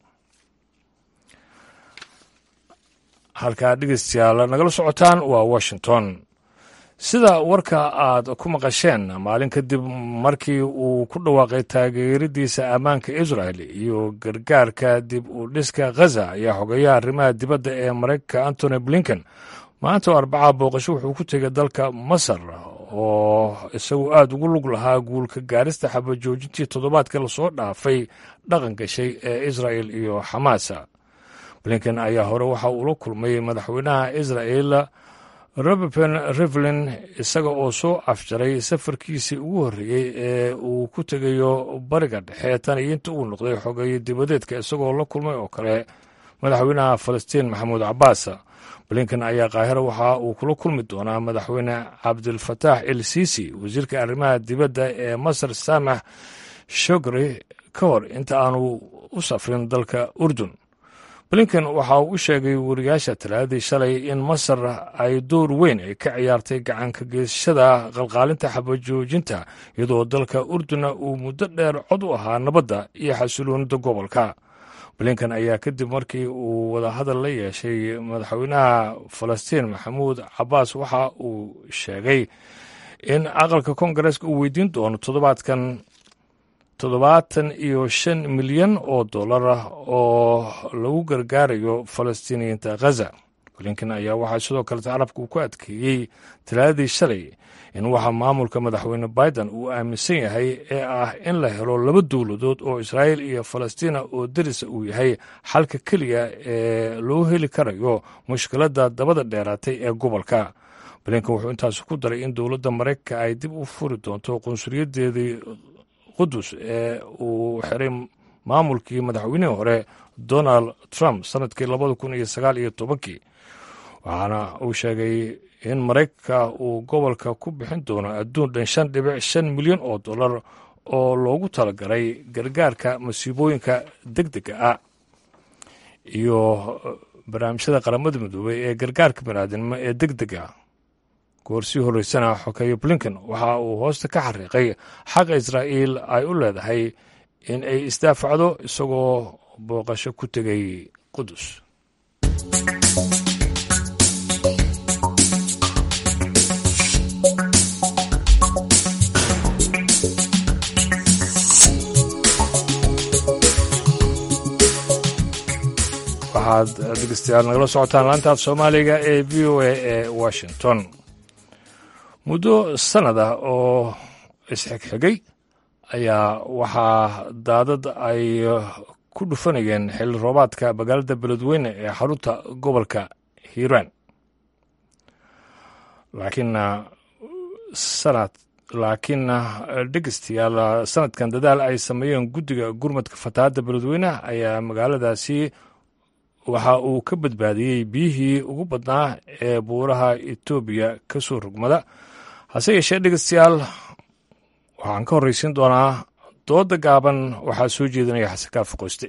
halkaa dhegeystayaal nagala socotaan waa washington sida warka aad ku maqasheen maalin kadib markii uu ku dhawaaqay taageeradiisa ammaanka israel iyo gargaarka dib u dhiska khaza ayaa xogeeyaha arrimaha dibadda ee maraykanka antony blinken maanta oo arbaca booqasho wuxuu ku tegay dalka masar oo isagu aad ugu lug lahaa guulka gaarista xabajoojintii toddobaadka lasoo dhaafay dhaqan gashay ee israel iyo xamaasa blinken ayaa hore waxa uu la kulmay madaxweynaha israel robertn rivlin isaga oo soo afjaray safarkiisii ugu horreeyey ee uu ku tegayo bariga dhexe tan iyo inta uu noqday xogeeye dibadeedka isagoo la kulmay oo kale madaxweynaha falastiin maxamuud cabaas blinken ayaa kaahiro waxa uu kula kulmi doonaa madaxweyne cabdilfataax el sisi wasiirka arrimaha dibadda ee masar saamax shogri ka hor inta aanu u safrin dalka urdun blinken waxa uu u sheegay wariyaasha talaadadii shalay in masar ay door weyn ay ka ciyaartay gacanka geesashada qalqaalinta xabajoojinta iyadoo dalka urduna uu muddo dheer cod u ahaa nabadda iyo xasiloonida gobolka blinken ayaa kadib markii uu wadahadal la yeeshay madaxweynaha falastiin maxamuud cabaas waxa uu sheegay in aqalka koongareeska uu weydiin doono toddobaadkan toddobaatan iyo shan milyan oo dollar ah oo lagu gargaarayo falastiiniyiinta khaza blinken ayaa waxaa sidoo kale carabka uu ku adkeeyey talaadadii shalay in waxa maamulka madaxweyne biden uu aaminsan yahay ee ah in la helo laba dowladood oo israa'iil iyo falastiina oo derisa uu yahay xalka keliya ee loo heli karayo mushkiladda dabada dheeraatay ee gobolka blinken wuxuu intaas ku daray in dowladda maraykanka ay dib u furi doonto qunsulyadeedii qudus ee uu xiray maamulkii madaxweynihii hore donald trump sanadkii labada kun iyo sagaal iyo tobankii waxaana uu sheegay in maraykanka uu gobolka ku bixin doono adduun dhan shan dhibic shan milyan oo dollar oo loogu talagalay gargaarka masiibooyinka deg dega ah iyo barnaamijyada qaramada midoobey ee gargaarka baniaadinimo ee deg dega goor sii horreysana xokeeye blinken waxa uu hoosta ka xariiqay xaqa israa'iil ay u leedahay in ay isdaafacdo isagoo booqasho ku tegay qudus waxaad dhegeystayaal nagala socotaan laantaaf soomaaliga ee v o a ee washington muddo sannad ah oo isxigxigay ayaa waxaa daadad ay ku dhufanayeen xilli roobaadka magaalada beledweyne ee xarunta gobolka hiiraan laakiinna sanad laakiinna dhegeystayaal sanadkan dadaal ay sameeyeen guddiga gurmadka fatahaadda beledweyneha ayaa magaaladaasi waxa uu ka badbaadiyey biyihii ugu badnaa ee buuraha etoobiya ka soo rogmada hase yeeshee dhegeystayaal waxaan ka horreysiin doonaa dooda gaaban waxaa soo jeedinaya xasan kaafi qoyste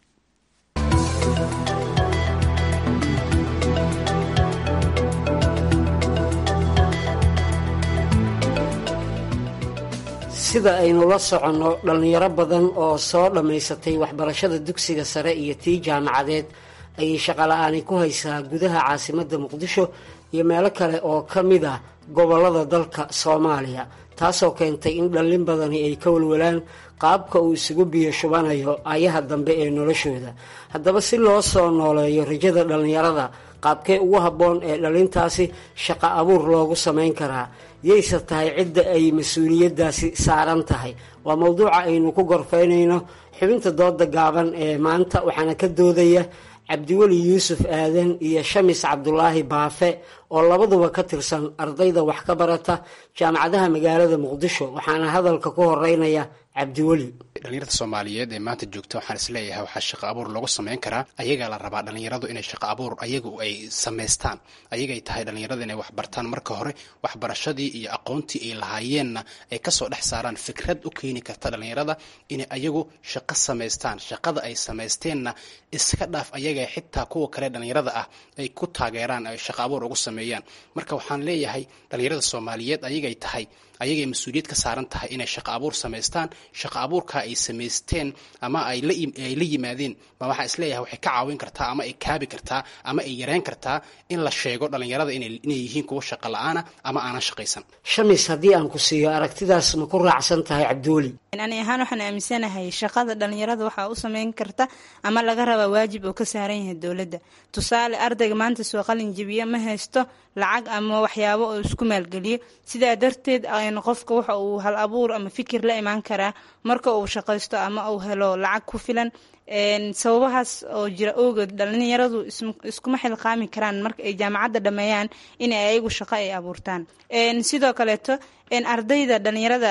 sida aynu la soconno dhallinyaro badan oo soo dhammaysatay waxbarashada dugsiga sare iyo tii jaamacadeed ayay shaqola'aani ku haysaa gudaha caasimadda muqdisho iyo meelo kale oo ka mid ah gobollada dalka soomaaliya taasoo keentay in dhallin badani ay ka walwalaan qaabka uu isugu biyo shubanayo ayaha dambe ee noloshooda haddaba si loo soo nooleeyo rajada dhallinyarada qaabkee ugu habboon ee dhallintaasi shaqo abuur loogu samayn karaa yayse tahay cidda ay mas-uuliyaddaasi saaran tahay waa mowduuca aynu ku gorfaynayno xubinta dooda gaaban ee maanta waxaana ka doodaya cabdiweli yuusuf aadan iyo shamis cabdulaahi baafe oo labaduba ka tirsan ardayda wax ka barata jaamacadaha magaalada muqdisho waxaana hadalka ku horeynaya cabdiweli dhalinyarada soomaaliyeed ee maanta joogta waxaan isleeyahay waxaa shaqo abuur lagu samayn karaa ayagaa la rabaa dhalinyaradu inay shaqo abuur ayagu ay samaystaan ayagay tahay dhalinyarada inay waxbartaan marka hore waxbarashadii iyo aqoontii ay lahaayeenna ay kasoo dhex saaraan fikrad u keeni karta dhalinyarada inay ayagu shaqo samaystaan shaqada ay samaysteenna iska dhaaf ayaga xitaa kuwa kale dhalinyarada ah ay ku taageeraan ay shaqo abuur ugu sameeyaan marka waxaan leeyahay dhalinyarada soomaaliyeed ayagay tahay ayagay mas-uuliyad ka saaran tahay inay shaqo abuur samaystaan shaqo abuurka ay samaysteen ama ay la yimaadeen ma waxaa isleeyahay waxay ka caawin kartaa ama ay kaabi kartaa ama ay yareyn kartaa in la sheego dhalinyarada inay yihiin kuwa shaqo la-aana ama aanan shaqaysan shamis haddii aan ku siiyo aragtidaas ma ku raacsan tahay cabdiweli ani ahaan waxaan aaminsanahay shaqada dhalinyarada waxaa u sameyn karta ama laga rabaa waajib oo ka saaran yahay dowladda tusaale ardayga maanta soo qalin jebiya ma haysto lacag ama waxyaabo oo isku maalgeliyo sidaa darteed qofka waxa uu hal abuur ama fikir la imaan karaa marka uu shaqaysto ama uu helo lacag ku filan sababahaas oo jira ogood dhalinyaradu iskuma xilqaami karaan marka ay jaamacadda dhameeyaan inay ayagu shaqo ay abuurtaan sidoo kaleeto ardayda dhalinyarada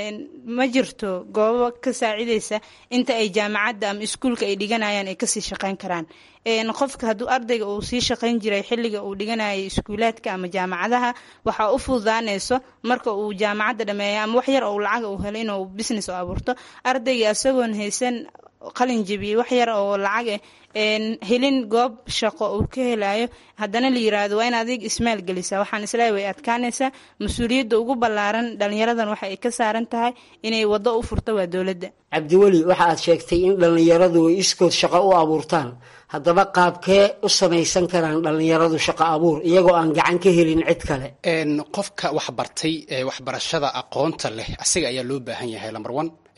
ma jirto goobo ka saacideysa inta ay jaamacadda ama iskuulka ay dhiganayaan ay kasii shaqeyn karaan qofka hadduu ardayga uu sii shaqayn jiray xilliga uu dhiganayay iskuulaadka ama jaamacadaha waxaa u fududaanayso marka uu jaamacadda dhameeyo ama wax yar ou lacag uu helo inuu business u abuurto ardayga isagoon haysan qalin jebiyey wax yar oo lacag eh helin goob shaqo uu ka helayo haddana la yiraahdo waa in adig ismaal gelisa waxaan isleeyahay way adkaanaysaa mas-uuliyadda ugu ballaaran dhalinyaradan waxa ay ka saaran tahay inay waddo u furto waa dowladda cabdiweli waxa aad sheegtay in dhallinyaradu ay iskood shaqo u abuurtaan haddaba qaabkee u samaysan karaan dhallinyaradu shaqo abuur iyagoo aan gacan ka helin cid kale qofka waxbartay ee waxbarashada aqoonta leh asiga ayaa loo baahan yahay lamber one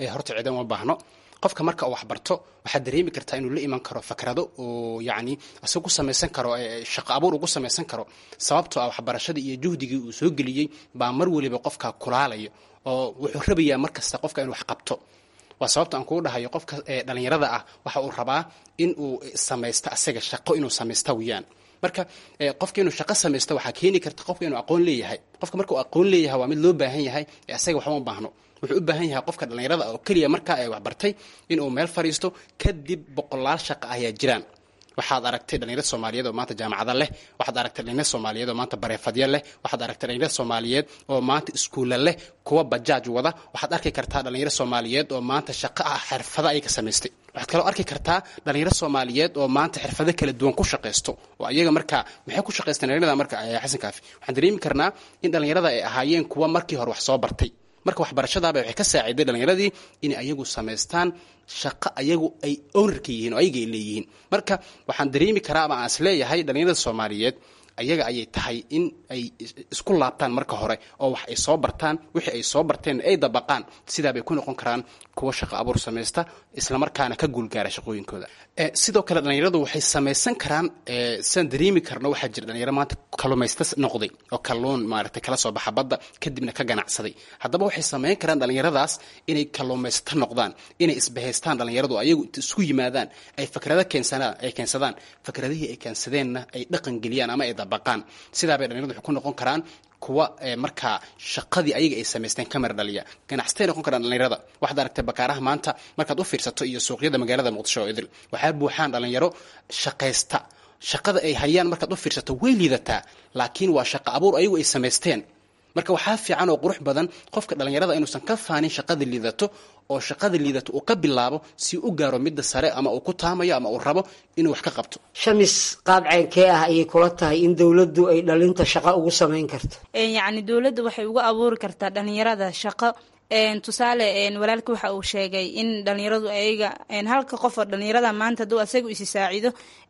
horta ciidan uma baahno qofka marka uu waxbarto waxaad dareemi kartaa inuu la iman karo fakrado oo yacni isagu ku samaysan karo shaqo abuur ugu samaysan karo sababtoo ah waxbarashadii iyo juhdigii uu soo geliyey baa mar weliba qofka kulaalayo oo wuxuu rabayaa mar kasta qofka inuu wax qabto waa sababta aan kugu dhahayo qofka dhalinyarada ah waxa uu rabaa in uu samaysto asaga shaqo inuu samaysta weyaan marka qofka inuu shaqo samaysto waxaa keeni karta qofka inuu aqoon leeyahay qofka marka uu aqoon leeyahay waa mid loo baahan yahay ee asaga waxba ma baahno wuxuu u baahan yahay qofka dhallinyarada oo keliya markaa ay waxbartay inuu meel fadhiisto kadib boqolaal shaqa ayaa jiraan waxaad aragtay dhalinyarad soomaaliyeed oo maanta jaamacada leh waxaad aragtay dhalinyarad soomaaliyeed oo maanta bareefadya leh waxaad aragtay dhalinyarad soomaaliyeed oo maanta iskuulla leh kuwa bajaaj wada waxaad arki kartaa dhalinyarad soomaaliyeed oo maanta shaqo ah xirfado ay ka samaystay waxaad kaloo arki kartaa dhalinyaro soomaaliyeed oo maanta xirfado kala duwan ku shaqaysto oo ayaga marka maxay ku shaqaysteen dhalinyarada marka xasan kaafi waxaan dareemi karnaa in dhalinyarada ay ahaayeen kuwa markii hore wax soo bartay marka waxbarashadaaba waxay ka saaciday dhalinyaradii inay ayagu samaystaan shaqo ayagu ay ownerka yihiin oo ayaga ay leeyihiin marka waxaan dareemi karaa ama aan is leeyahay dhalinyarada soomaaliyeed ayaga ayay tahay in ay isku laabtaan marka hore oo wax ay soo bartaan wixii ay soo barteen ay dabaqaan sidaabay ku noqon karaan kuwa shaqo abuur samaysta islamarkaana ka guulgaara shaqooyinkooda sidoo kale dhalinyaradu waxay samaysan karaan sidaan dareemi karno waxaa jira dhalinyaro maanta kalumaysta noqday oo kalluun maaragtay kala soo baxa badda kadibna ka ganacsaday haddaba waxay samayn karaan dhalinyaradaas inay kaluumaysta noqdaan inay isbahaystaan dhalinyaradu ayagu isku yimaadaan ay fakrado keensanaan ay keensadaan fakradihii ay keensadeenna ay dhaqan geliyaan ama ay dabaqaan sidaabay dhalinyaradu waxay ku noqon karaan kuwa markaa shaqadii ayaga ay samaysteen kamar dhaliya ganacsatay noqon karaan dhalinyarada waxaad aragtay bakaaraha maanta markaad u fiirsato iyo suuqyada magaalada muqdisho oo idil waxaa buuxaan dhalinyaro shaqaysta shaqada ay hayaan markaad u fiirsato way liidataa laakiin waa shaqo abuur ayagu ay samaysteen marka waxaa fiican oo qurux badan qofka dhalinyarada inuusan ka faanin shaqada liidato oo shaqada liidato uu ka bilaabo si u gaaro midda sare ama uu ku taamayo ama uu rabo inuu wax ka qabto shamis qaab ceenkee ah ayay kula tahay in dowladdu ay dhalinta shaqo ugu samayn karto yacni dowladda waxay uga abuuri kartaa dhalinyarada shaqo tusaale walaalka waxa uu sheegay in dhalinyaradu ayaga halka qof oo dhalinyarada maanta haduu asaga isi saacido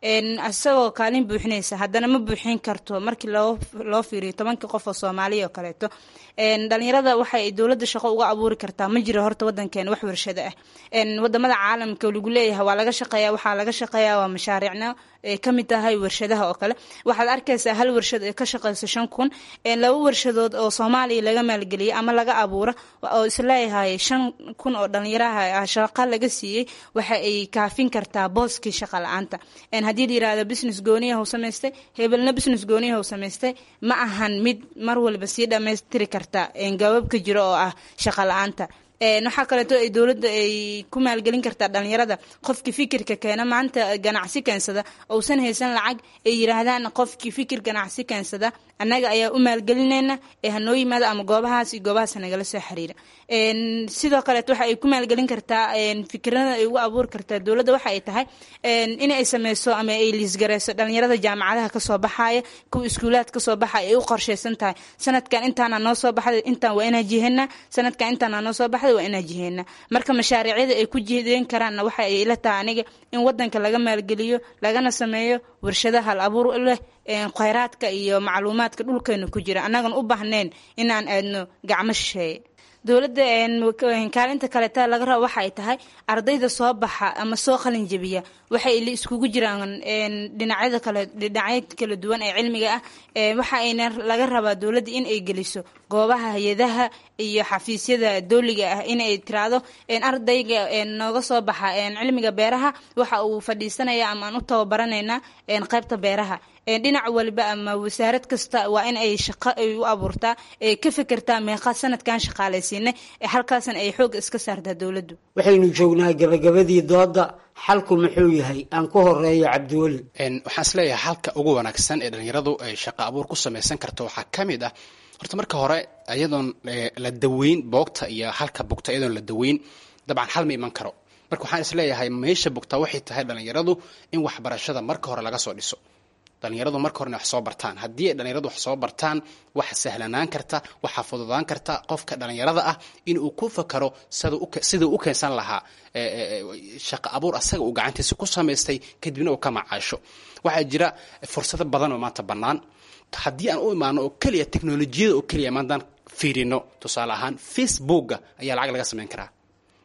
isagoo kaalin buuxinaysa haddana ma buuxin karto markii loo fiiriyo tobankii qof oo soomaaliya oo kaleeto dhalinyarada waxay dowladda shaqo uga abuuri kartaa ma jiro horta wadankeena wax warshado ah wadamada caalamka lagu leeyahay waa laga shaqeeya waxaa laga shaqeeya waa mashaariicna ay ka mid tahay warshadaha oo kale waxaad arkaysaa hal warshad ee ka shaqayso shan kun laba warshadood oo soomaaliya laga maalgeliyay ama laga abuuro oo isleeyahay shan kun oo dhalinyaraha shaqa laga siiyey waxa ay kaafin kartaa booskii shaqa la-aanta haddii la yirahdo business gooniyahu samaystay hebelna business gooniyahu samaystay ma ahan mid mar walba sii dhammaystiri karta gabaabka jiro oo ah shaqa la-aanta waxaa kaleeto ay dowladda ay ku maalgelin kartaa dhalinyarada qofkii fikirka keena maanta ganacsi keensada ousan haysan lacag ay yiraahdaan qofkii fikir ganacsi keensada annaga ayaa u maalgelinayna ee hanoo yimaada ama goobahaas iyo goobahaas nagala soo xiriira sidoo kaleeto waxa ay ku maalgelin kartaa fikirada ay ugu abuuri kartaa dowladda waxa ay tahay in ay sameyso ama ay liisgareyso dhalinyarada jaamacadaha kasoo baxaya kuwa iskuulaad kasoo baxaya ay u qorsheysan tahay sanadkan intaana noo soo baxday intaan waa inaa jiheena sanadkan intaana noo soo baxday waa inaa jiheena marka mashaariicyada ay ku jihdeen karaanna waxa ay ila tahay aniga in wadanka laga maalgeliyo lagana sameeyo warshada hal abuur leh kheyraadka iyo macluumaadka dhulkeena ku jira annagan u baahnayn inaan aadno gacmo shisheeye dowladda kaalinta kaleeta laga rabo waxa ay tahay ardayda soo baxa ama soo qalin jebiya waxay iskugu jiraan dhinacyada kale dhinacyo kala duwan ee cilmiga ah waxa ayna laga rabaa dowladda in ay geliso goobaha hay-adaha iyo xafiisyada dowliga ah inay tiraahdo ardayga nooga soo baxa cilmiga beeraha waxa uu fadhiisanaya ama aan u tababaranaynaa qaybta beeraha dhinac waliba ama wasaarad kasta waa in ay shaqo ay u abuurtaa ee ka fekertaa meeqa sanadkan shaqaalaysiinay halkaasna ay xoog iska saartaa dowladdu waxaynu joognaa gabagabadii dooda xalku muxuu yahay aan ku horeeyo cabdiweli waxaan isleeyahay halka ugu wanaagsan ee dhalinyaradu ay shaqo abuur ku samaysan karto waxaa ka mid ah horta marka hore iyadoon la daweyn boogta iyo halka bugta iyadoon la daweyn dabcan hal ma iman karo marka waxaan isleeyahay meesha bugta waxay tahay dhalinyaradu in waxbarashada marka hore laga soo dhiso dhalinyaradu marka horena wax soo bartaan haddii ay dhalinyaradu wax soo bartaan waxa sahlanaan karta waxaa fududaan karta qofka dhalinyarada ah in uu ku fakaro siduu u keensan lahaa shaqo abuur asaga uu gacantiisa ku samaystay kadibna uu ka macaasho waxaa jira fursado badan oo maanta bannaan haddii aan u imaano oo keliya teknolojiyada oo keliya maantaan fiirino tusaale ahaan facebooka ayaa lacag laga samayn karaa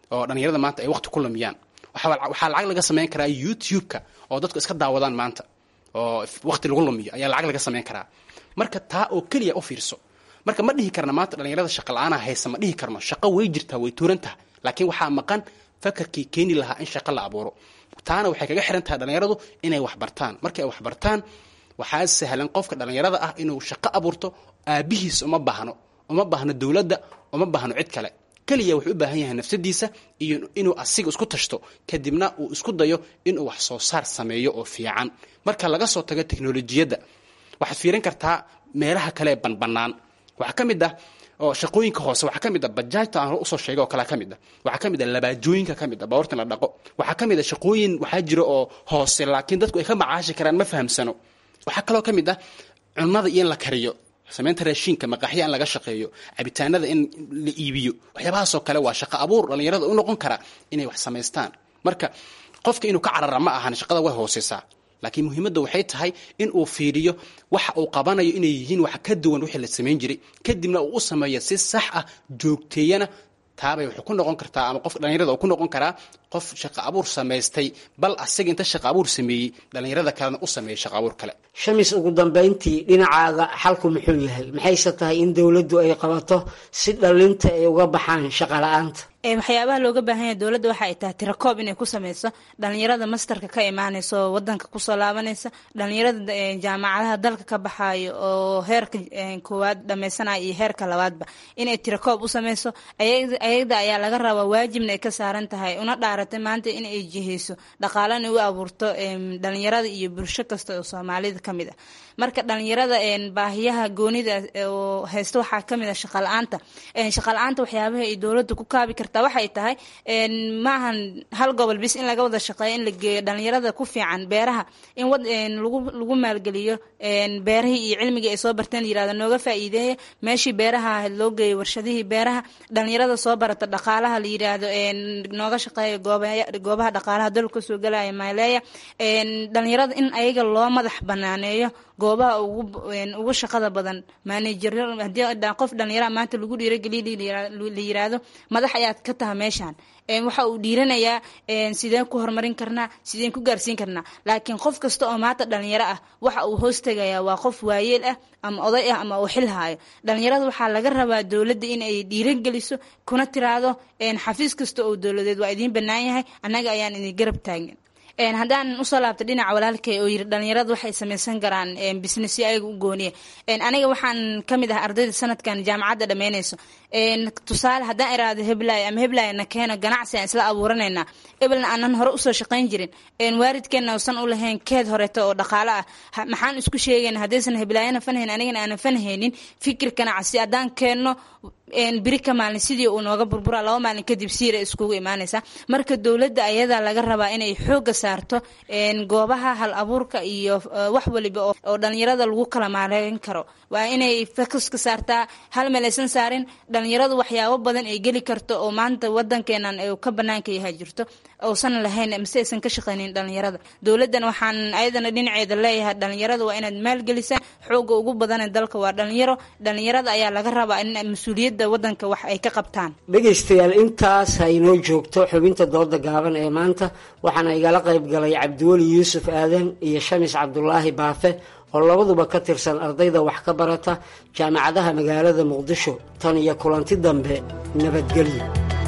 oo dhalinyarada maanta ay waqti ku lumiyaan waxaa lacag laga samayn karaa youtube-ka oo dadku iska daawadaan maanta oo waqti lagu lumiyo ayaa lacag laga samayn karaa marka taa oo keliya u fiirso marka ma dhihi karna maanta dhalinyarada shaqa la-aana haysa ma dhihi karno shaqo way jirtaa way tuuran tahay laakiin waxaa maqan fakarkii keeni lahaa in shaqo la abuuro taana waxay kaga xiran tahay dhalinyaradu inay wax bartaan markay wax bartaan waxaa sahlan qofka dhalinyarada ah inuu shaqo abuurto aabihiis uma baahno uma baahno dowladda uma baahno cid kale keliya wuxuu u baahan yahay nafsadiisa iyo inuu asiga isku tashto kadibna uu isku dayo inuu wax soo saar sameeyo oo fiican marka laga soo tago teknolojiyadda waxaad fiirin kartaa meelaha kale ee banbanaan waxaa ka mid ah oo shaqooyinka hoose waxaa ka mid a bajaajta aan usoo sheegay oo kalea ka mid a waxaa ka mid a labaajooyinka ka mid a baawarta in la dhaqo waxaa ka mid a shaqooyin waxaa jira oo hoose laakiin dadku ay ka macaashi karaan ma fahamsano waxaa kaloo ka mid ah cunnada iyo in la kariyo samaynta raashiinka maqaaxya in laga shaqeeyo cabitaanada in la iibiyo waxyaabahaasoo kale waa shaqo abuur dhallinyarada u noqon kara inay wax samaystaan marka qofka inuu ka carara ma ahan shaqada way hooseysaa laakiin muhiimadda waxay tahay in uu fiiriyo waxa uu qabanayo inay yihiin wax ka duwan wixii la samayn jiray kadibna uu u sameeyo si sax ah joogteeyana taabay waxay ku noqon kartaa ama qofka dhallinyarada uu ku noqon karaa qof shaqo abuur samaystay bal asaga inta shaqo abuur sameeyey dhallinyarada kalena u sameeyey shaqo abuur kale shamis ugu dambayntii dhinacaaga xalku muxuu yahay maxayse tahay in dowladdu ay qabato si dhallinta ay uga baxaan shaqo la-aanta waxyaabaha looga baahan yahay dowladda waxa ay tahay tirakoob inay ku sameyso dhalinyarada masterka ka imaaneysa oo wadanka kusoo laabanaysa dhalinyarada jaamacadaha dalka ka baxaayo oo heerka koowaad dhameysanaya iyo heerka labaadba inay tirakoob u sameyso ayada ayaa laga rabaa waajibna ay ka saaran tahay una dhaaratay maanta in ay jiheyso dhaqaalana u abuurto dhalinyarada iyo bulsho kasta oo soomaalida ka mid ah marka dhalinyarada baahiyaha goonida oo haysta waxaa kamid a shaqala-aanta shaqala-aanta waxyaabaha ay dowladda ku kaabi kartaa waxay tahay maahan hal gobol bis in laga wada shaqeeyo in la geeyo dhalinyarada ku fiican beeraha in lagu lagu maalgeliyo beerahii iyo cilmigii ay soo barteen yirahda nooga faa'iideeya meeshii beeraha ahayd loo geeyo warshadihii beeraha dhalinyarada soo barata dhaqaalaha la yiraahdo nooga shaqeeya goobaha dhaqaalaha dalka kasoo galaya maaleeya dhalinyarada in ayaga loo madax banaaneeyo goobaha ugu shaqada badan maanajer hadii qof dhalinyara maanta lagu dhiirageliya la yiraahdo madax ayaad ka taha meeshaan waxa uu dhiiranayaa sideen ku horumarin karnaa sideen ku gaarsiin karnaa laakiin qof kasta oo maanta dhalinyaro ah waxa uu hoostagayaa waa qof waayeel ah ama oday ah ama uu xil haayo dhalinyarada waxaa laga rabaa dowladda in ay dhiirageliso kuna tiraahdo xafiis kasta oo dowladeed waa idiin bannaan yahay annaga ayaan idin garab taagin haddaan usoo laabta dhinaca walaalkay oo yiri dhalinyarada waxay samaysan karaan businessyo ayaga u gooniya aniga waxaan kamid ah ardayda sanadkan jaamacadda dhammeynayso tusaale haddaan iraado heblaay ama heblaay na keeno ganacsi aan isla abuuranaynaa ebelna aanan hore usoo shaqayn jirin waalidkeenna usan u lahayn keed horeeto oo dhaqaalo ah maxaan isku sheegayna haddaysan heblaayana fanhayn anigana aanan fanhaynin fikir ganacsi haddaan keenno biri ka maalin sidii uu nooga burburaa laba maalin kadib siira iskugu imaanaysa marka dowladda ayadaa laga rabaa inay xooga saarto goobaha hal abuurka iyo wax waliba oo dhalinyarada lagu kala maareyn karo waa inay fokuska saartaa hal meel aysan saarin dhalinyaradu waxyaabo badan ay geli karto oo maanta wadankeenan ka banaanka yahay jirto uusan lahayn mise aysan ka shaqaynin dhalinyarada dowladdan waxaan ayadana dhinaceeda leeyahay dhalinyarada waa inaad maalgelisaan xooga ugu badana dalka waa dhalinyaro dhalinyarada ayaa laga rabaa in mas-uuliyadda wadanka wax ay ka qabtaan dhegaystayaal intaas ha inoo joogto xubinta dooda gaaban ee maanta waxaana igala qayb galay cabdiweli yuusuf aadan iyo shamis cabdulaahi baafe oo labaduba ka tirsan ardayda wax ka barata jaamacadaha magaalada muqdisho tan iyo kulanti dambe nabadgelyo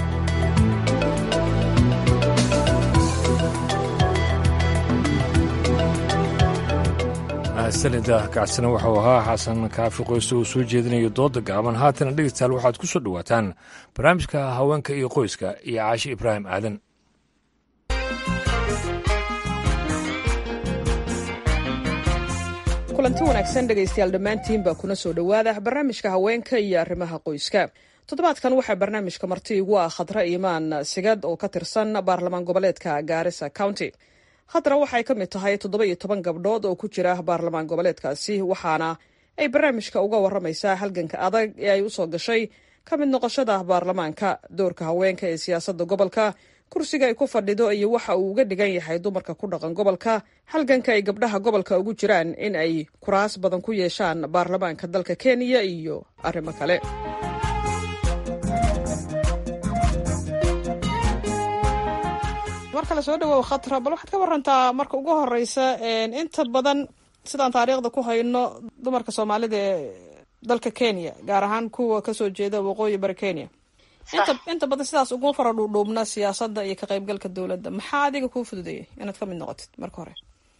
mahadsanida kacsina waxau ahaa xasan kaafi qoyse uu soo jeedinayo dooda gaaban haatana dhegeystayaal waxaad ku soo dhowaataan barnaamijka haweenka iyo qoyska iyo caashi ibraahim aadan kulanti wanaagsan dhegaystayaal dhammaantiinba kuna soo dhowaada barnaamijka haweenka iyo arrimaha qoyska toddobaadkan waxaa barnaamijka marti igu ah khadra iimaan sigad oo ka tirsan baarlamaan goboleedka gaarisa county khadra waxay ka mid tahay toddoba iyo toban gabdhood oo ku jira baarlamaan goboleedkaasi waxaana ay barnaamijka uga waramaysaa halganka adag ee ay usoo gashay ka mid noqoshada baarlamaanka doorka haweenka ee siyaasadda gobolka kursiga ay ku fadhido iyo waxa uu uga dhigan yahay dumarka ku dhaqan gobolka halganka ay gabdhaha gobolka ugu jiraan in ay kuraas badan ku yeeshaan baarlamaanka dalka kenya iyo arrimo kale mar kale soo dhawow khatra bal waxaad ka warantaa marka ugu horeysa inta badan sidaan taariikhda ku hayno dumarka soomaalida ee dalka kenya gaar ahaan kuwa kasoo jeeda waqooyi bari kenya inta inta badan sidaas ugu fara dhuudhuubna siyaasadda iyo ka qaybgalka dowladda maxaa adiga kuu fududeeyay inaad ka mid noqotid marka hore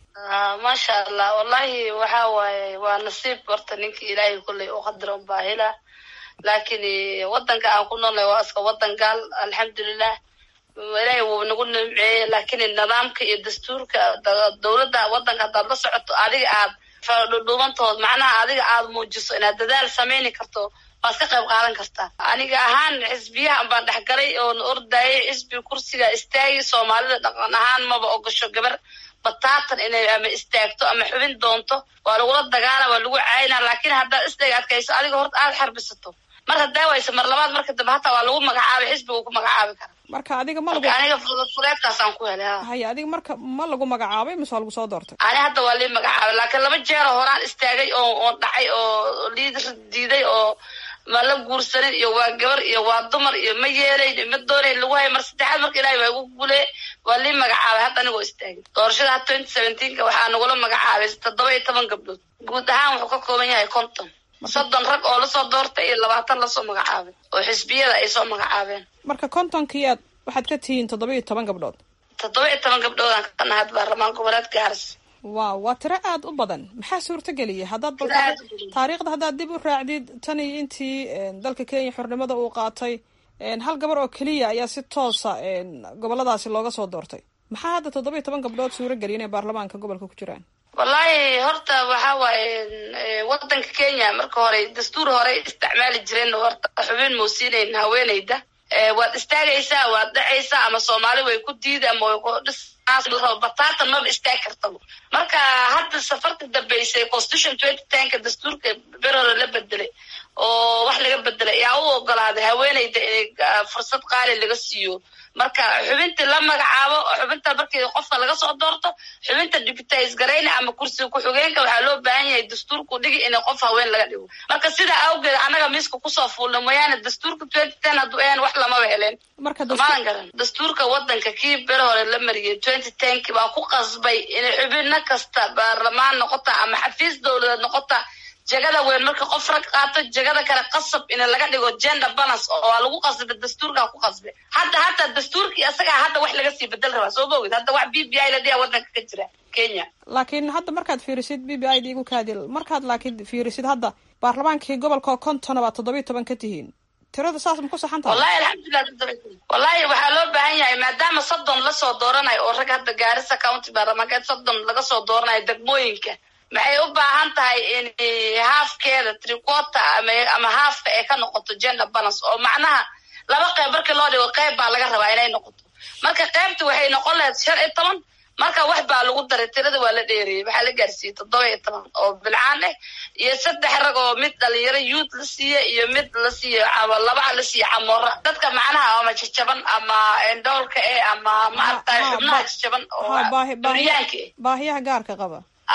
maasha allah wallahi waxa waaye waa nasiib horta ninka ilaahay kulley u qadara unbaa hela laakiin wadanka aan ku noolnay waa iska wadan gaal alxamdulilah ilaahay wuu nagu nimceeyey laakiin nidaamka iyo dastuurka dowladda wadanka haddaad la socoto adiga aad dhudhuubantood macnaha adiga aad muujiso inaad dadaal samayni karto waad ka qayb qaadan kartaa aniga ahaan xisbiyahan baan dhexgalay oon ordayay xisbi kursiga istaagi soomaalida dhaqan ahaan maba ogasho gabar bataatan inay ama istaagto ama xubin doonto waa lagula dagaala waa lagu caayina laakiin haddaad isdhaga adkayso adiga horta aada xarbisato mar haddaa waysa mar labaad marka dambe hataa waa lagu magacaabay xisbiga ku magacaabi kara marka adiga ma lagu aniga fuleedkaasaan ku helay haya adiga marka ma lagu magacaabay mise waa lagu soo doortay ani hadda waa lii magacaabay laakiin laba jeero horaan istaagay oo oon dhacay oo liid diiday oo ma la guursanin iyo waa gabar iyo waa dumar iyo ma yeelayn iyo ma doonayn lagu hay mar saddexaad marka ilahay waa igu guulee waa lii magacaabay hadda anigoo istaagay doorashada ha twenty seventeenka waxaa nagula magacaabay toddoba iyo toban gabdhood guud ahaan wuxuu ka kooban yahay konton soddon rag oo lasoo doortay iyo labaatan lasoo magacaabay oo xisbiyada ay soo magacaabeen marka kontonkii aad waxaad ka tihiin toddoba iyo toban gabdhood toddoba iyo toban gabdhoodaan ka nahay baarlamaan goboleed gaaris waaw waa tiro aada u badan maxaa suurtageliyay haddaad bal taariikhda haddaad dib u raacdid tan iyo intii dalka kenya xornimada uu qaatay hal gabar oo keliya ayaa si toosa goboladaasi looga soo doortay maxaa hadda toddoba iyo toban gabdhood suurageliyay inay baarlamaanka gobolka ku jiraan wallahi horta waxa waaye wadanka kenya marka hore dastuur hore isticmaali jireen horta xubin muusiinayn haweeneyda waad istaagaysaa waad dhacaysaa ama soomaali way ku diida ama way ku dhis bataatan maba istaag kartaba marka hadda safarta dambeysay constitution twenty tenka dastuurka ber hore la bedelay oo wax laga bedelay ayaa u ogolaaday haweeneyda in fursad qaali laga siiyo marka xubinta la magacaabo xubinta markii qofka laga soo doorto xubinta deputize garayna ama kursiga ku-xigeenka waxaa loo baahan yahay dastuurku dhigi in qof haween laga dhigo marka sidaa awgeed annaga miiska kusoo fuulna mooyaane dastuurka twenty ten hadduu ahan wax lamaba heleen maalan garan dastuurka wadanka kii ber hore la mariyay twenty tenki baa ku qasbay inay xubino kasta baarlamaan noqota ama xafiis dowladeed noqota jegada weyn marka qof rag qaato jegada kale qasab in laga dhigo gender balance oo waa lagu qasbay dastuurkaa ku qasbay hadda hataa dastuurkii isagaa hadda wax laga sii bedel rabaa soo maogid hadda wax b b i la dhiha wadanka ka jira kenya laakiin hadda markaad fiirisid b b i da igu kaadil markaad laakiin fiirisid hadda baarlamaankii gobolka kontona baad toddoba iyo toban ka tihiin tirada saas ma ku saxan tahay wallahi alxamdulilah wallahi waxaa loo baahan yahay maadaama soddon lasoo dooranayo oo rag hadda gaarisa county baarlamaankeed soddon laga soo dooranayo degmooyinka maxay u baahan tahay in haafkeeda tricota ama ama haafka ay ka noqoto gender balance oo macnaha laba qeyb markii loo dhigo qeyb baa laga rabaa inay noqoto marka qeybta waxay noqon lahayd shan iyo toban marka wax baa lagu daray tirada waa la dheereeyey waxaa la gaarsiiyey toddoba iyo toban oo bilcaan ah iyo saddex rag oo mid dhalinyaro youth la siiye iyo mid la siiye laba la siiye camoora dadka macnaha ama jajaban ama endoolka eh ama maaragtay xubnaha jajaban oo duryaanka eh baahiyaha gaarka qaba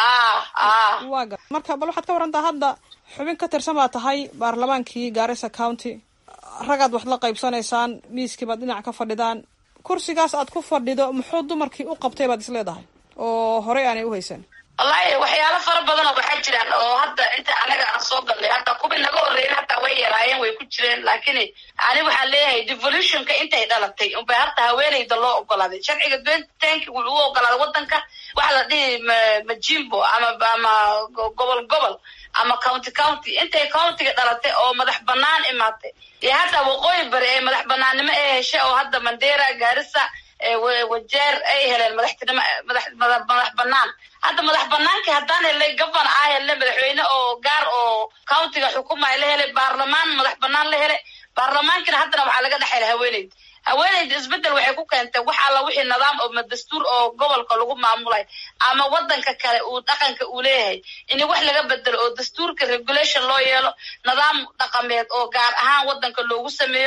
waa gar marka bal waxaad ka warantaa hadda xubin ka tirsan baa tahay baarlamaankii gaarisa county ragaad wax la qaybsanaysaan miiskii baad dhinac ka fadhidaan kursigaas aad ku fadhido muxuu dumarkii u qabtay baad isleedahay oo horey aanay u haysan wallahi waxyaalo fara badan oo waxaa jiraan oo hadda inta anaga aan soo galnay hadda kuwii naga horreeyen hataa way yaraayeen way ku jireen laakiin ani waxaan leeyahay devolutionka intay dhalatay unbay harta haweeneyda loo ogolaaday sharciga twenty wuxuu u ogolaaday wadanka waxa la dhihi majimbo ama ama gobol gobol ama county county intay countiga dhalatay oo madax banaan imaatay iyo hadda waqooyi bari ay madax banaannimo ee heshay oo hadda mandera gaarisa wajeer ay heleen madaxtinimo madax madax banaan hadda madax banaankii haddaan helnay gavana ah helnay madaxweyne oo gaar oo countiga xukumaya la helay baarlamaan madax banaan la helay baarlamaankina haddana waxaa laga dhex helay haweeneyda haweeneyda isbedel waxay ku keentay wax alla wixii nidaam oo dastuur oo gobolka lagu maamulay ama wadanka kale uu dhaqanka uu leeyahay in wax laga bedelo oo dastuurka regulation loo yeelo nidaam dhaqameed oo gaar ahaan wadanka loogu sameeyo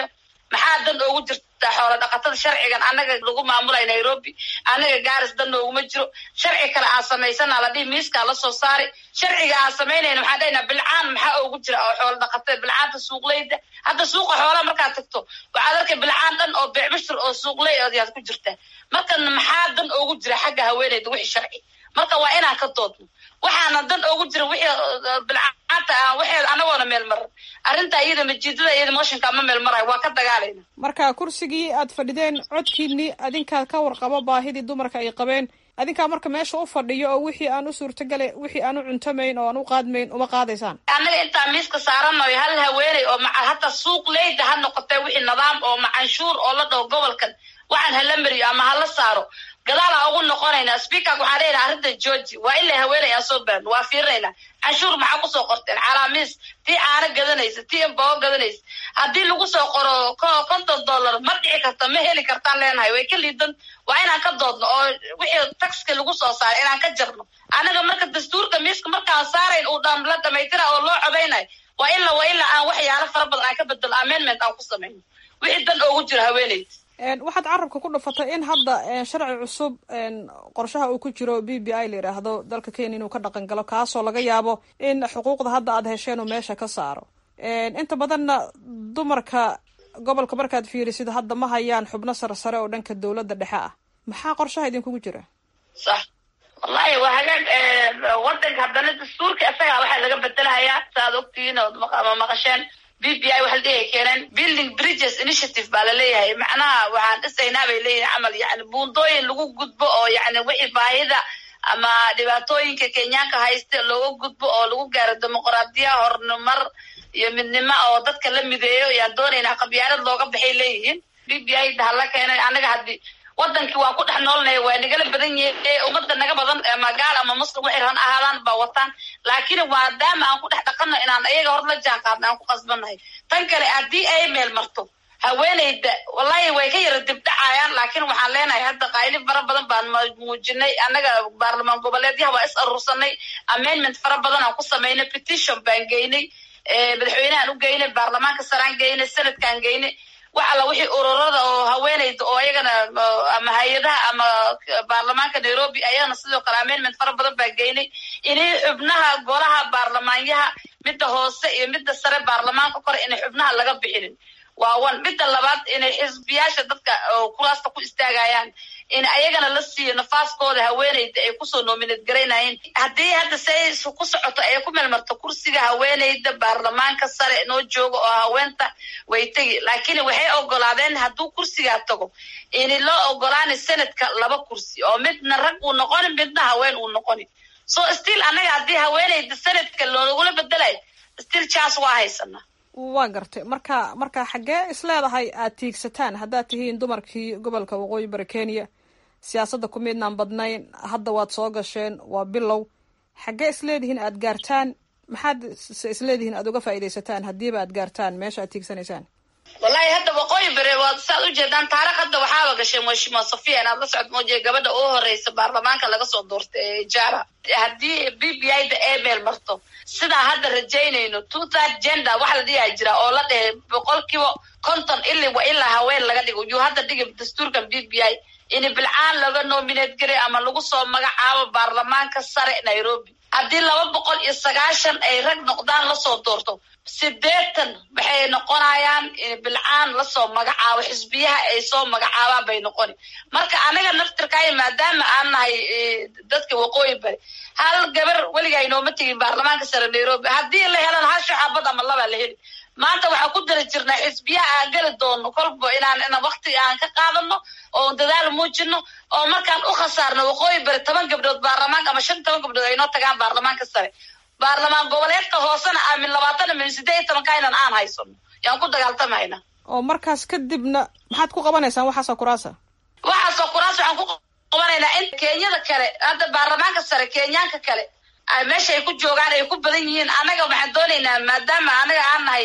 maxaa dan oogu jirta xoola dhaqatada sharcigan annaga lagu maamulay nairobi annaga gaaris dan nooguma jiro sharci kale aan samaysana la dhihi miiskaa lasoo saari sharciga aan samaynayna waxaan dhahnaa bilcaan maxaa oogu jira oo xoola dhaqatada bilcaanta suuqleyda hadda suuqa xoolaha markaad tagto waxaad arkay bilcaan dhan oo beecbashir oo suuqley ayaad ku jirtaa marka maxaa dan oogu jira xagga haweeneyda wixii sharci marka waa inaan ka doodno waxaana dan oogu jira wixii bilcaanta ah waxeeda anagoona meel maran arrinta iyada majiidada iyada mooshinka ma meel marayo waa ka dagaalayna marka kursigii aad fadhideen codkiinii adinkaa ka warqabo baahidii dumarka ay qabeen adinkaa marka meesha u fadhiyo oo wixii aan u suurtagala wixii aan u cuntamayn oo aan u qaadmayn uma qaadaysaan annaga intaa miiska saaranayo hal haweeney oo maca hataa suuq leyda ha noqotee wixii nidaam oo macanshuur oo la dhaho gobolkan waxaan hala mariyo ama hala saaro gadaalaa ugu noqonaynaa speakerka waxaan leeyahay arrinta georgi waa in la haweenay aan soo baarno waa fiirinaynaa canshuur maxaa kusoo qorteen calaamiis tii caano gadanaysa tii ambao gadanaysa haddii lagu soo qoro konton dollar ma dhici karta ma heli kartaan leenahay way ka liidan waa inaan ka doodno oo wixii taxka lagu soo saaray inaan ka jarno annaga marka dastuurka miiska markaan saarayn uu dham la dhamaystira oo loo codaynayo waa ila waa ila aan waxyaalo fara badan aan ka bedelo amendment aan ku samayno wixii dan oogu jiro haweeneyda waxaad carabka ku dhufatay in hadda sharci cusub qorshaha uu ku jiro b b i la yidhaahdo dalka kenya inuu ka dhaqan galo kaasoo laga yaabo in xuquuqda hadda aad hesheen uu meesha ka saaro inta badanna dumarka gobolka markaad fiirisid hadda ma hayaan xubno sarsare oo dhanka dowladda dhexe ah maxaa qorshaha idinkugu jira sax wallahi waa hagaag wadanka haddana dastuurka isagaa waxaa laga bedelahayaa saaad ogtihiin ood maqasheen b b i waxa la dhihi keeneen building bridges initiative baa laleeyahay macnaha waxaan dhisaynaa bay leeyihin camal yani buundooyin lagu gudbo oo yani wixii baahida ama dhibaatooyinka kenyaanka haysta looga gudbo oo lagu gaaro dimuqraadiya horumar iyo midnimo oo dadka la mideeyo yaan doonaynaa qabyaalad looga baxay leeyihiin b b i da hala keenay annaga haddii wadankii waan ku dhex noolnaya waa nagala badan yahe ummadda naga badan ama gaal ama muslim waxay ran ahaadaan baa wataan laakiin maadaama aan ku dhex dhaqano inaan ayaga hor la jaan qaadna aan ku qasbannahay tan kale haddii ay meel marto haweeneyda wallahi way ka yara dibdhacayaan laakiin waxaan leenahay hadda qayli fara badan baan muujinay annaga baarlamaan goboleedyaha waa is aruursanay amendment fara badan aan ku samaynay petition baan geynay madaxweynehaan u geynay baarlamaanka saraan geynay senadkaan geynay wax alla wixii ururada oo haweeneyda oo ayagana ama hay-adaha ama baarlamaanka nairobi ayagana sidoo kale amendment fara badan baa geynay inay xubnaha golaha baarlamaanyaha midda hoose iyo midda sare baarlamaanka kore inay xubnaha laga bixinin waa one midda labaad inay xisbiyaasha dadka kuraasta ku istaagayaan in ayagana la siiyo nafaaskooda haweeneyda ay kusoo nominate garaynayeen haddii hadda say ku socoto ay ku melmarto kursiga haweeneyda baarlamaanka sare noo jooga oo haweenta way tegi laakiin waxay ogolaadeen hadduu kursigaa tago in loo ogolaana senadka laba kursi oo midna rag uu noqoni midna haween uu noqoni so still annaga haddii haweeneyda senadka loogula bedelayo still chance waa haysana waa gartay marka marka xaggee isleedahay aad tiigsataan haddaad tihiin dumarkii gobolka waqooyi bari kenya siyaasadda ku midnaan badnayn hadda waad soo gasheen waa bilow xaggee isleedihiin aad gaartaan maxaad se isleedihiin aad uga faa'iidaysataan haddiiba aad gaartaan meesha aad tiigsanaysaan wallahi hadda waqooyi bere waad saad ujeedaan taarikh hadda waxaaba gashay mheshima sofia inaad la socod moojiya gabadha ugu horeysa baarlamaanka laga soo doortay ee jara haddii b b i da ee meel marto sidaa hadda rajaynayno two third gender waxa la dhigaa jira oo la dhehe boqolkiiba konton ili wa ilaa haween laga dhigo yuu hadda dhigi dastuurkan b b i in bilcaan laga nominate garay ama lagu soo magacaabo baarlamaanka sare nairobi haddii laba boqol iyo sagaashan ay rag noqdaan lasoo doorto sideetan waxay noqonayaan in bilcaan lasoo magacaabo xisbiyaha ay soo magacaabaan bay noqoni marka anaga naftirkaayo maadaama aan nahay dadka waqooyi bari hal gabar weligaa inooma tegin baarlamaanka sare nairobi haddii la helan hal shaxaabad ama labaa la heli maanta waxaan ku dara jirnaa xisbiyaha aan geli doono kolba inaan ina wakti aan ka qaadano oo dadaal muujino oo markaan u khasaarno waqooyi bari toban gabdhood baarlamaanka ama shan toban gabdhood ay noo tagaan baarlamaanka sare baarlamaan goboleedka hoosena aamin labaatan min sideed iyo tobanka inan aan haysano yaan ku dagaaltamayna oo markaas kadibna maxaad ku qabanaysaan waxaasoo kuraasa waxaasoo kuraas waxaan ku qabanaynaa in kenyada kale hadda baarlamaanka sare kenyaanka kale meesha ay ku joogaan ay ku badan yihiin annaga waxaan doonaynaa maadaama anaga aan nahay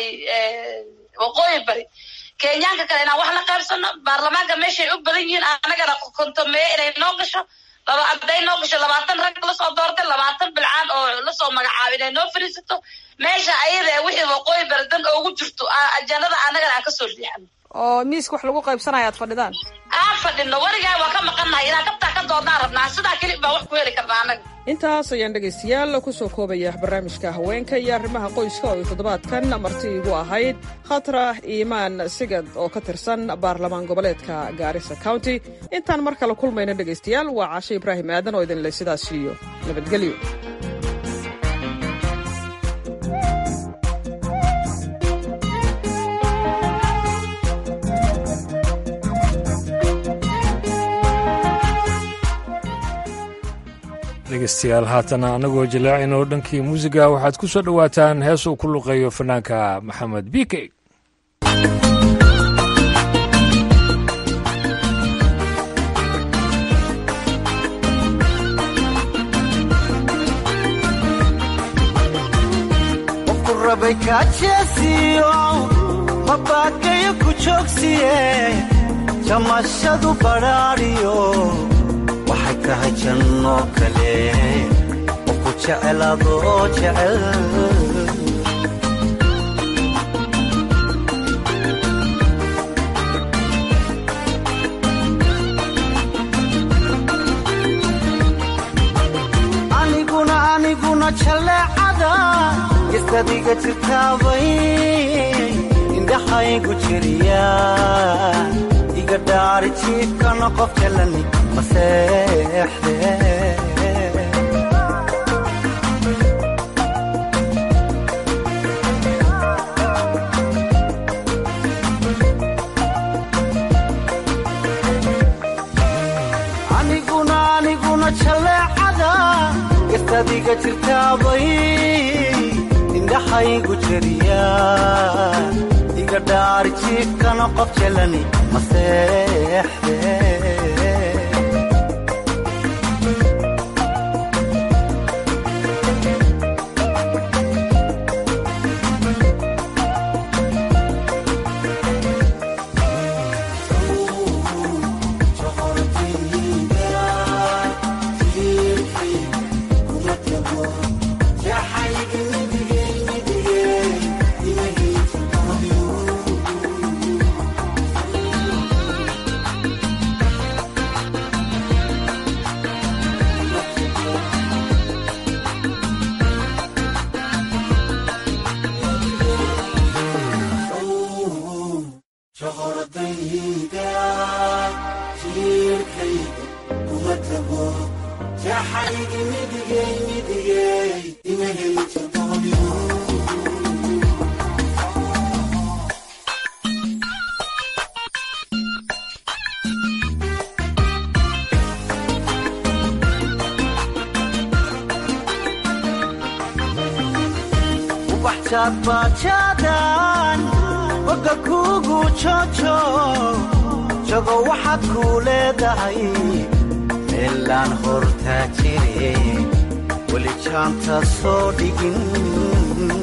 waqooyi bari kenyaanka kale inaan wax la qaybsano baarlamaanka meeshaay u badan yihiin annagana kontomeeye inay noo gasho laba hadday noo gasho labaatan rag lasoo doortay labaatan bilcaan oo lasoo magacaabo inay noo fadhiisato meesha ayada wixii waqooyi bari dan oogu jirto ajandada annagana aan kasoo riixano oo miiska wax lagu qaybsanaya aad fadhidaan aan fadhino weligaa waa ka maqannahay inaan kabtaa ka doodnaan rabnaa sidaa keli baa wax ku heli karnaa annaga intaas ayaan dhegaystayaal kusoo koobaya barnaamijka haweenka iyo arrimaha qoyska oo ay toddobaadkan marti igu ahayd khatra iimaan sigad oo ka tirsan baarlamaan goboleedka gaarisa county intaan mar kale kulmayna dhegaystayaal waa caashe ibraahim aadan oo idinle sidaas iyo nabadgelyo dhegeystayaal haatana annagoo jallaacinoo dhankii muusiga waxaad ku soo dhowaataan hees uu ku luqeeyo fanaanka maxamed bike qofku rabay kaajeesiyo mabaakayo ku joogsiye jamashadu badhaadhiyo waxay tahay janno kale qofku jecel adoo jecel aniguna aniguna jalleecada gestadiga jirtaabay indhaxaygu jiriya iga dhaari jiifkana qof jalani maseexde aniguna aniguna jalleecada gestadiga jirtaabay indhaxaygu jeriya iga dhaari jiifkana qof jalani maseexde bajaadbajaadan boga kuugu jojo jago waxaad kuu leedahay meelaan hortaa jire weli jaanta soo dhigin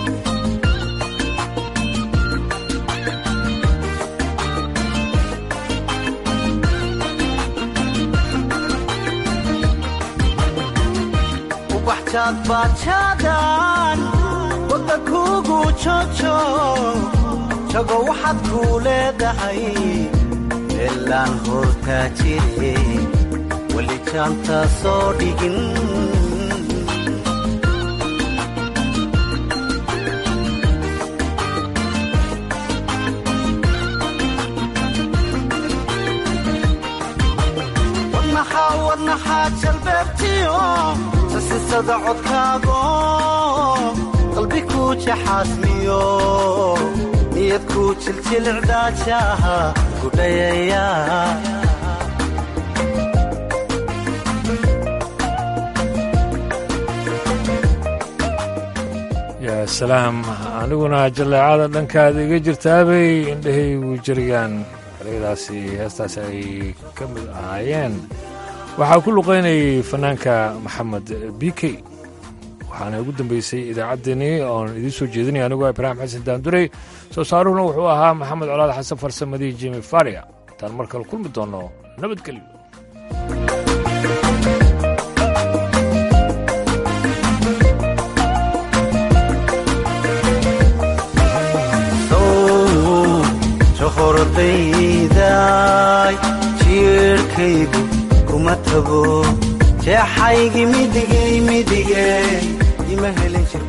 ubaxjaadbajaadan boga kuugu jojo jago waxaad kuu leedahay meelaan hortaa jire weli jaanta soo dhigin wadnaxaa wadnaxaa jalbeebtiyo sasisada codkaago qalbi kuu jaxaasmiyo niyad kuu jiljilcdaajaha gudhayaya yaa salaam aniguna jalleecada dhankaada iga jirtaabay indhahaygu jiriyaan ereyadaasi heestaasi ay ka mid ahaayeen waxaa ku luqaynayay fanaanka maxamed b k waxaana ugu dambeysay idaacaddeenii oon idiin soo jeedinaya anigoo ibraahim xasan daandurey soo saaruhuna wuxuu ahaa maxamed colaad xasan farsamadii jimi faria intaan mar kale kulmi doonno nabadgelyo johor ordayday jiirhkaygu kuma tago jeexaygi midigay midige ima helin jir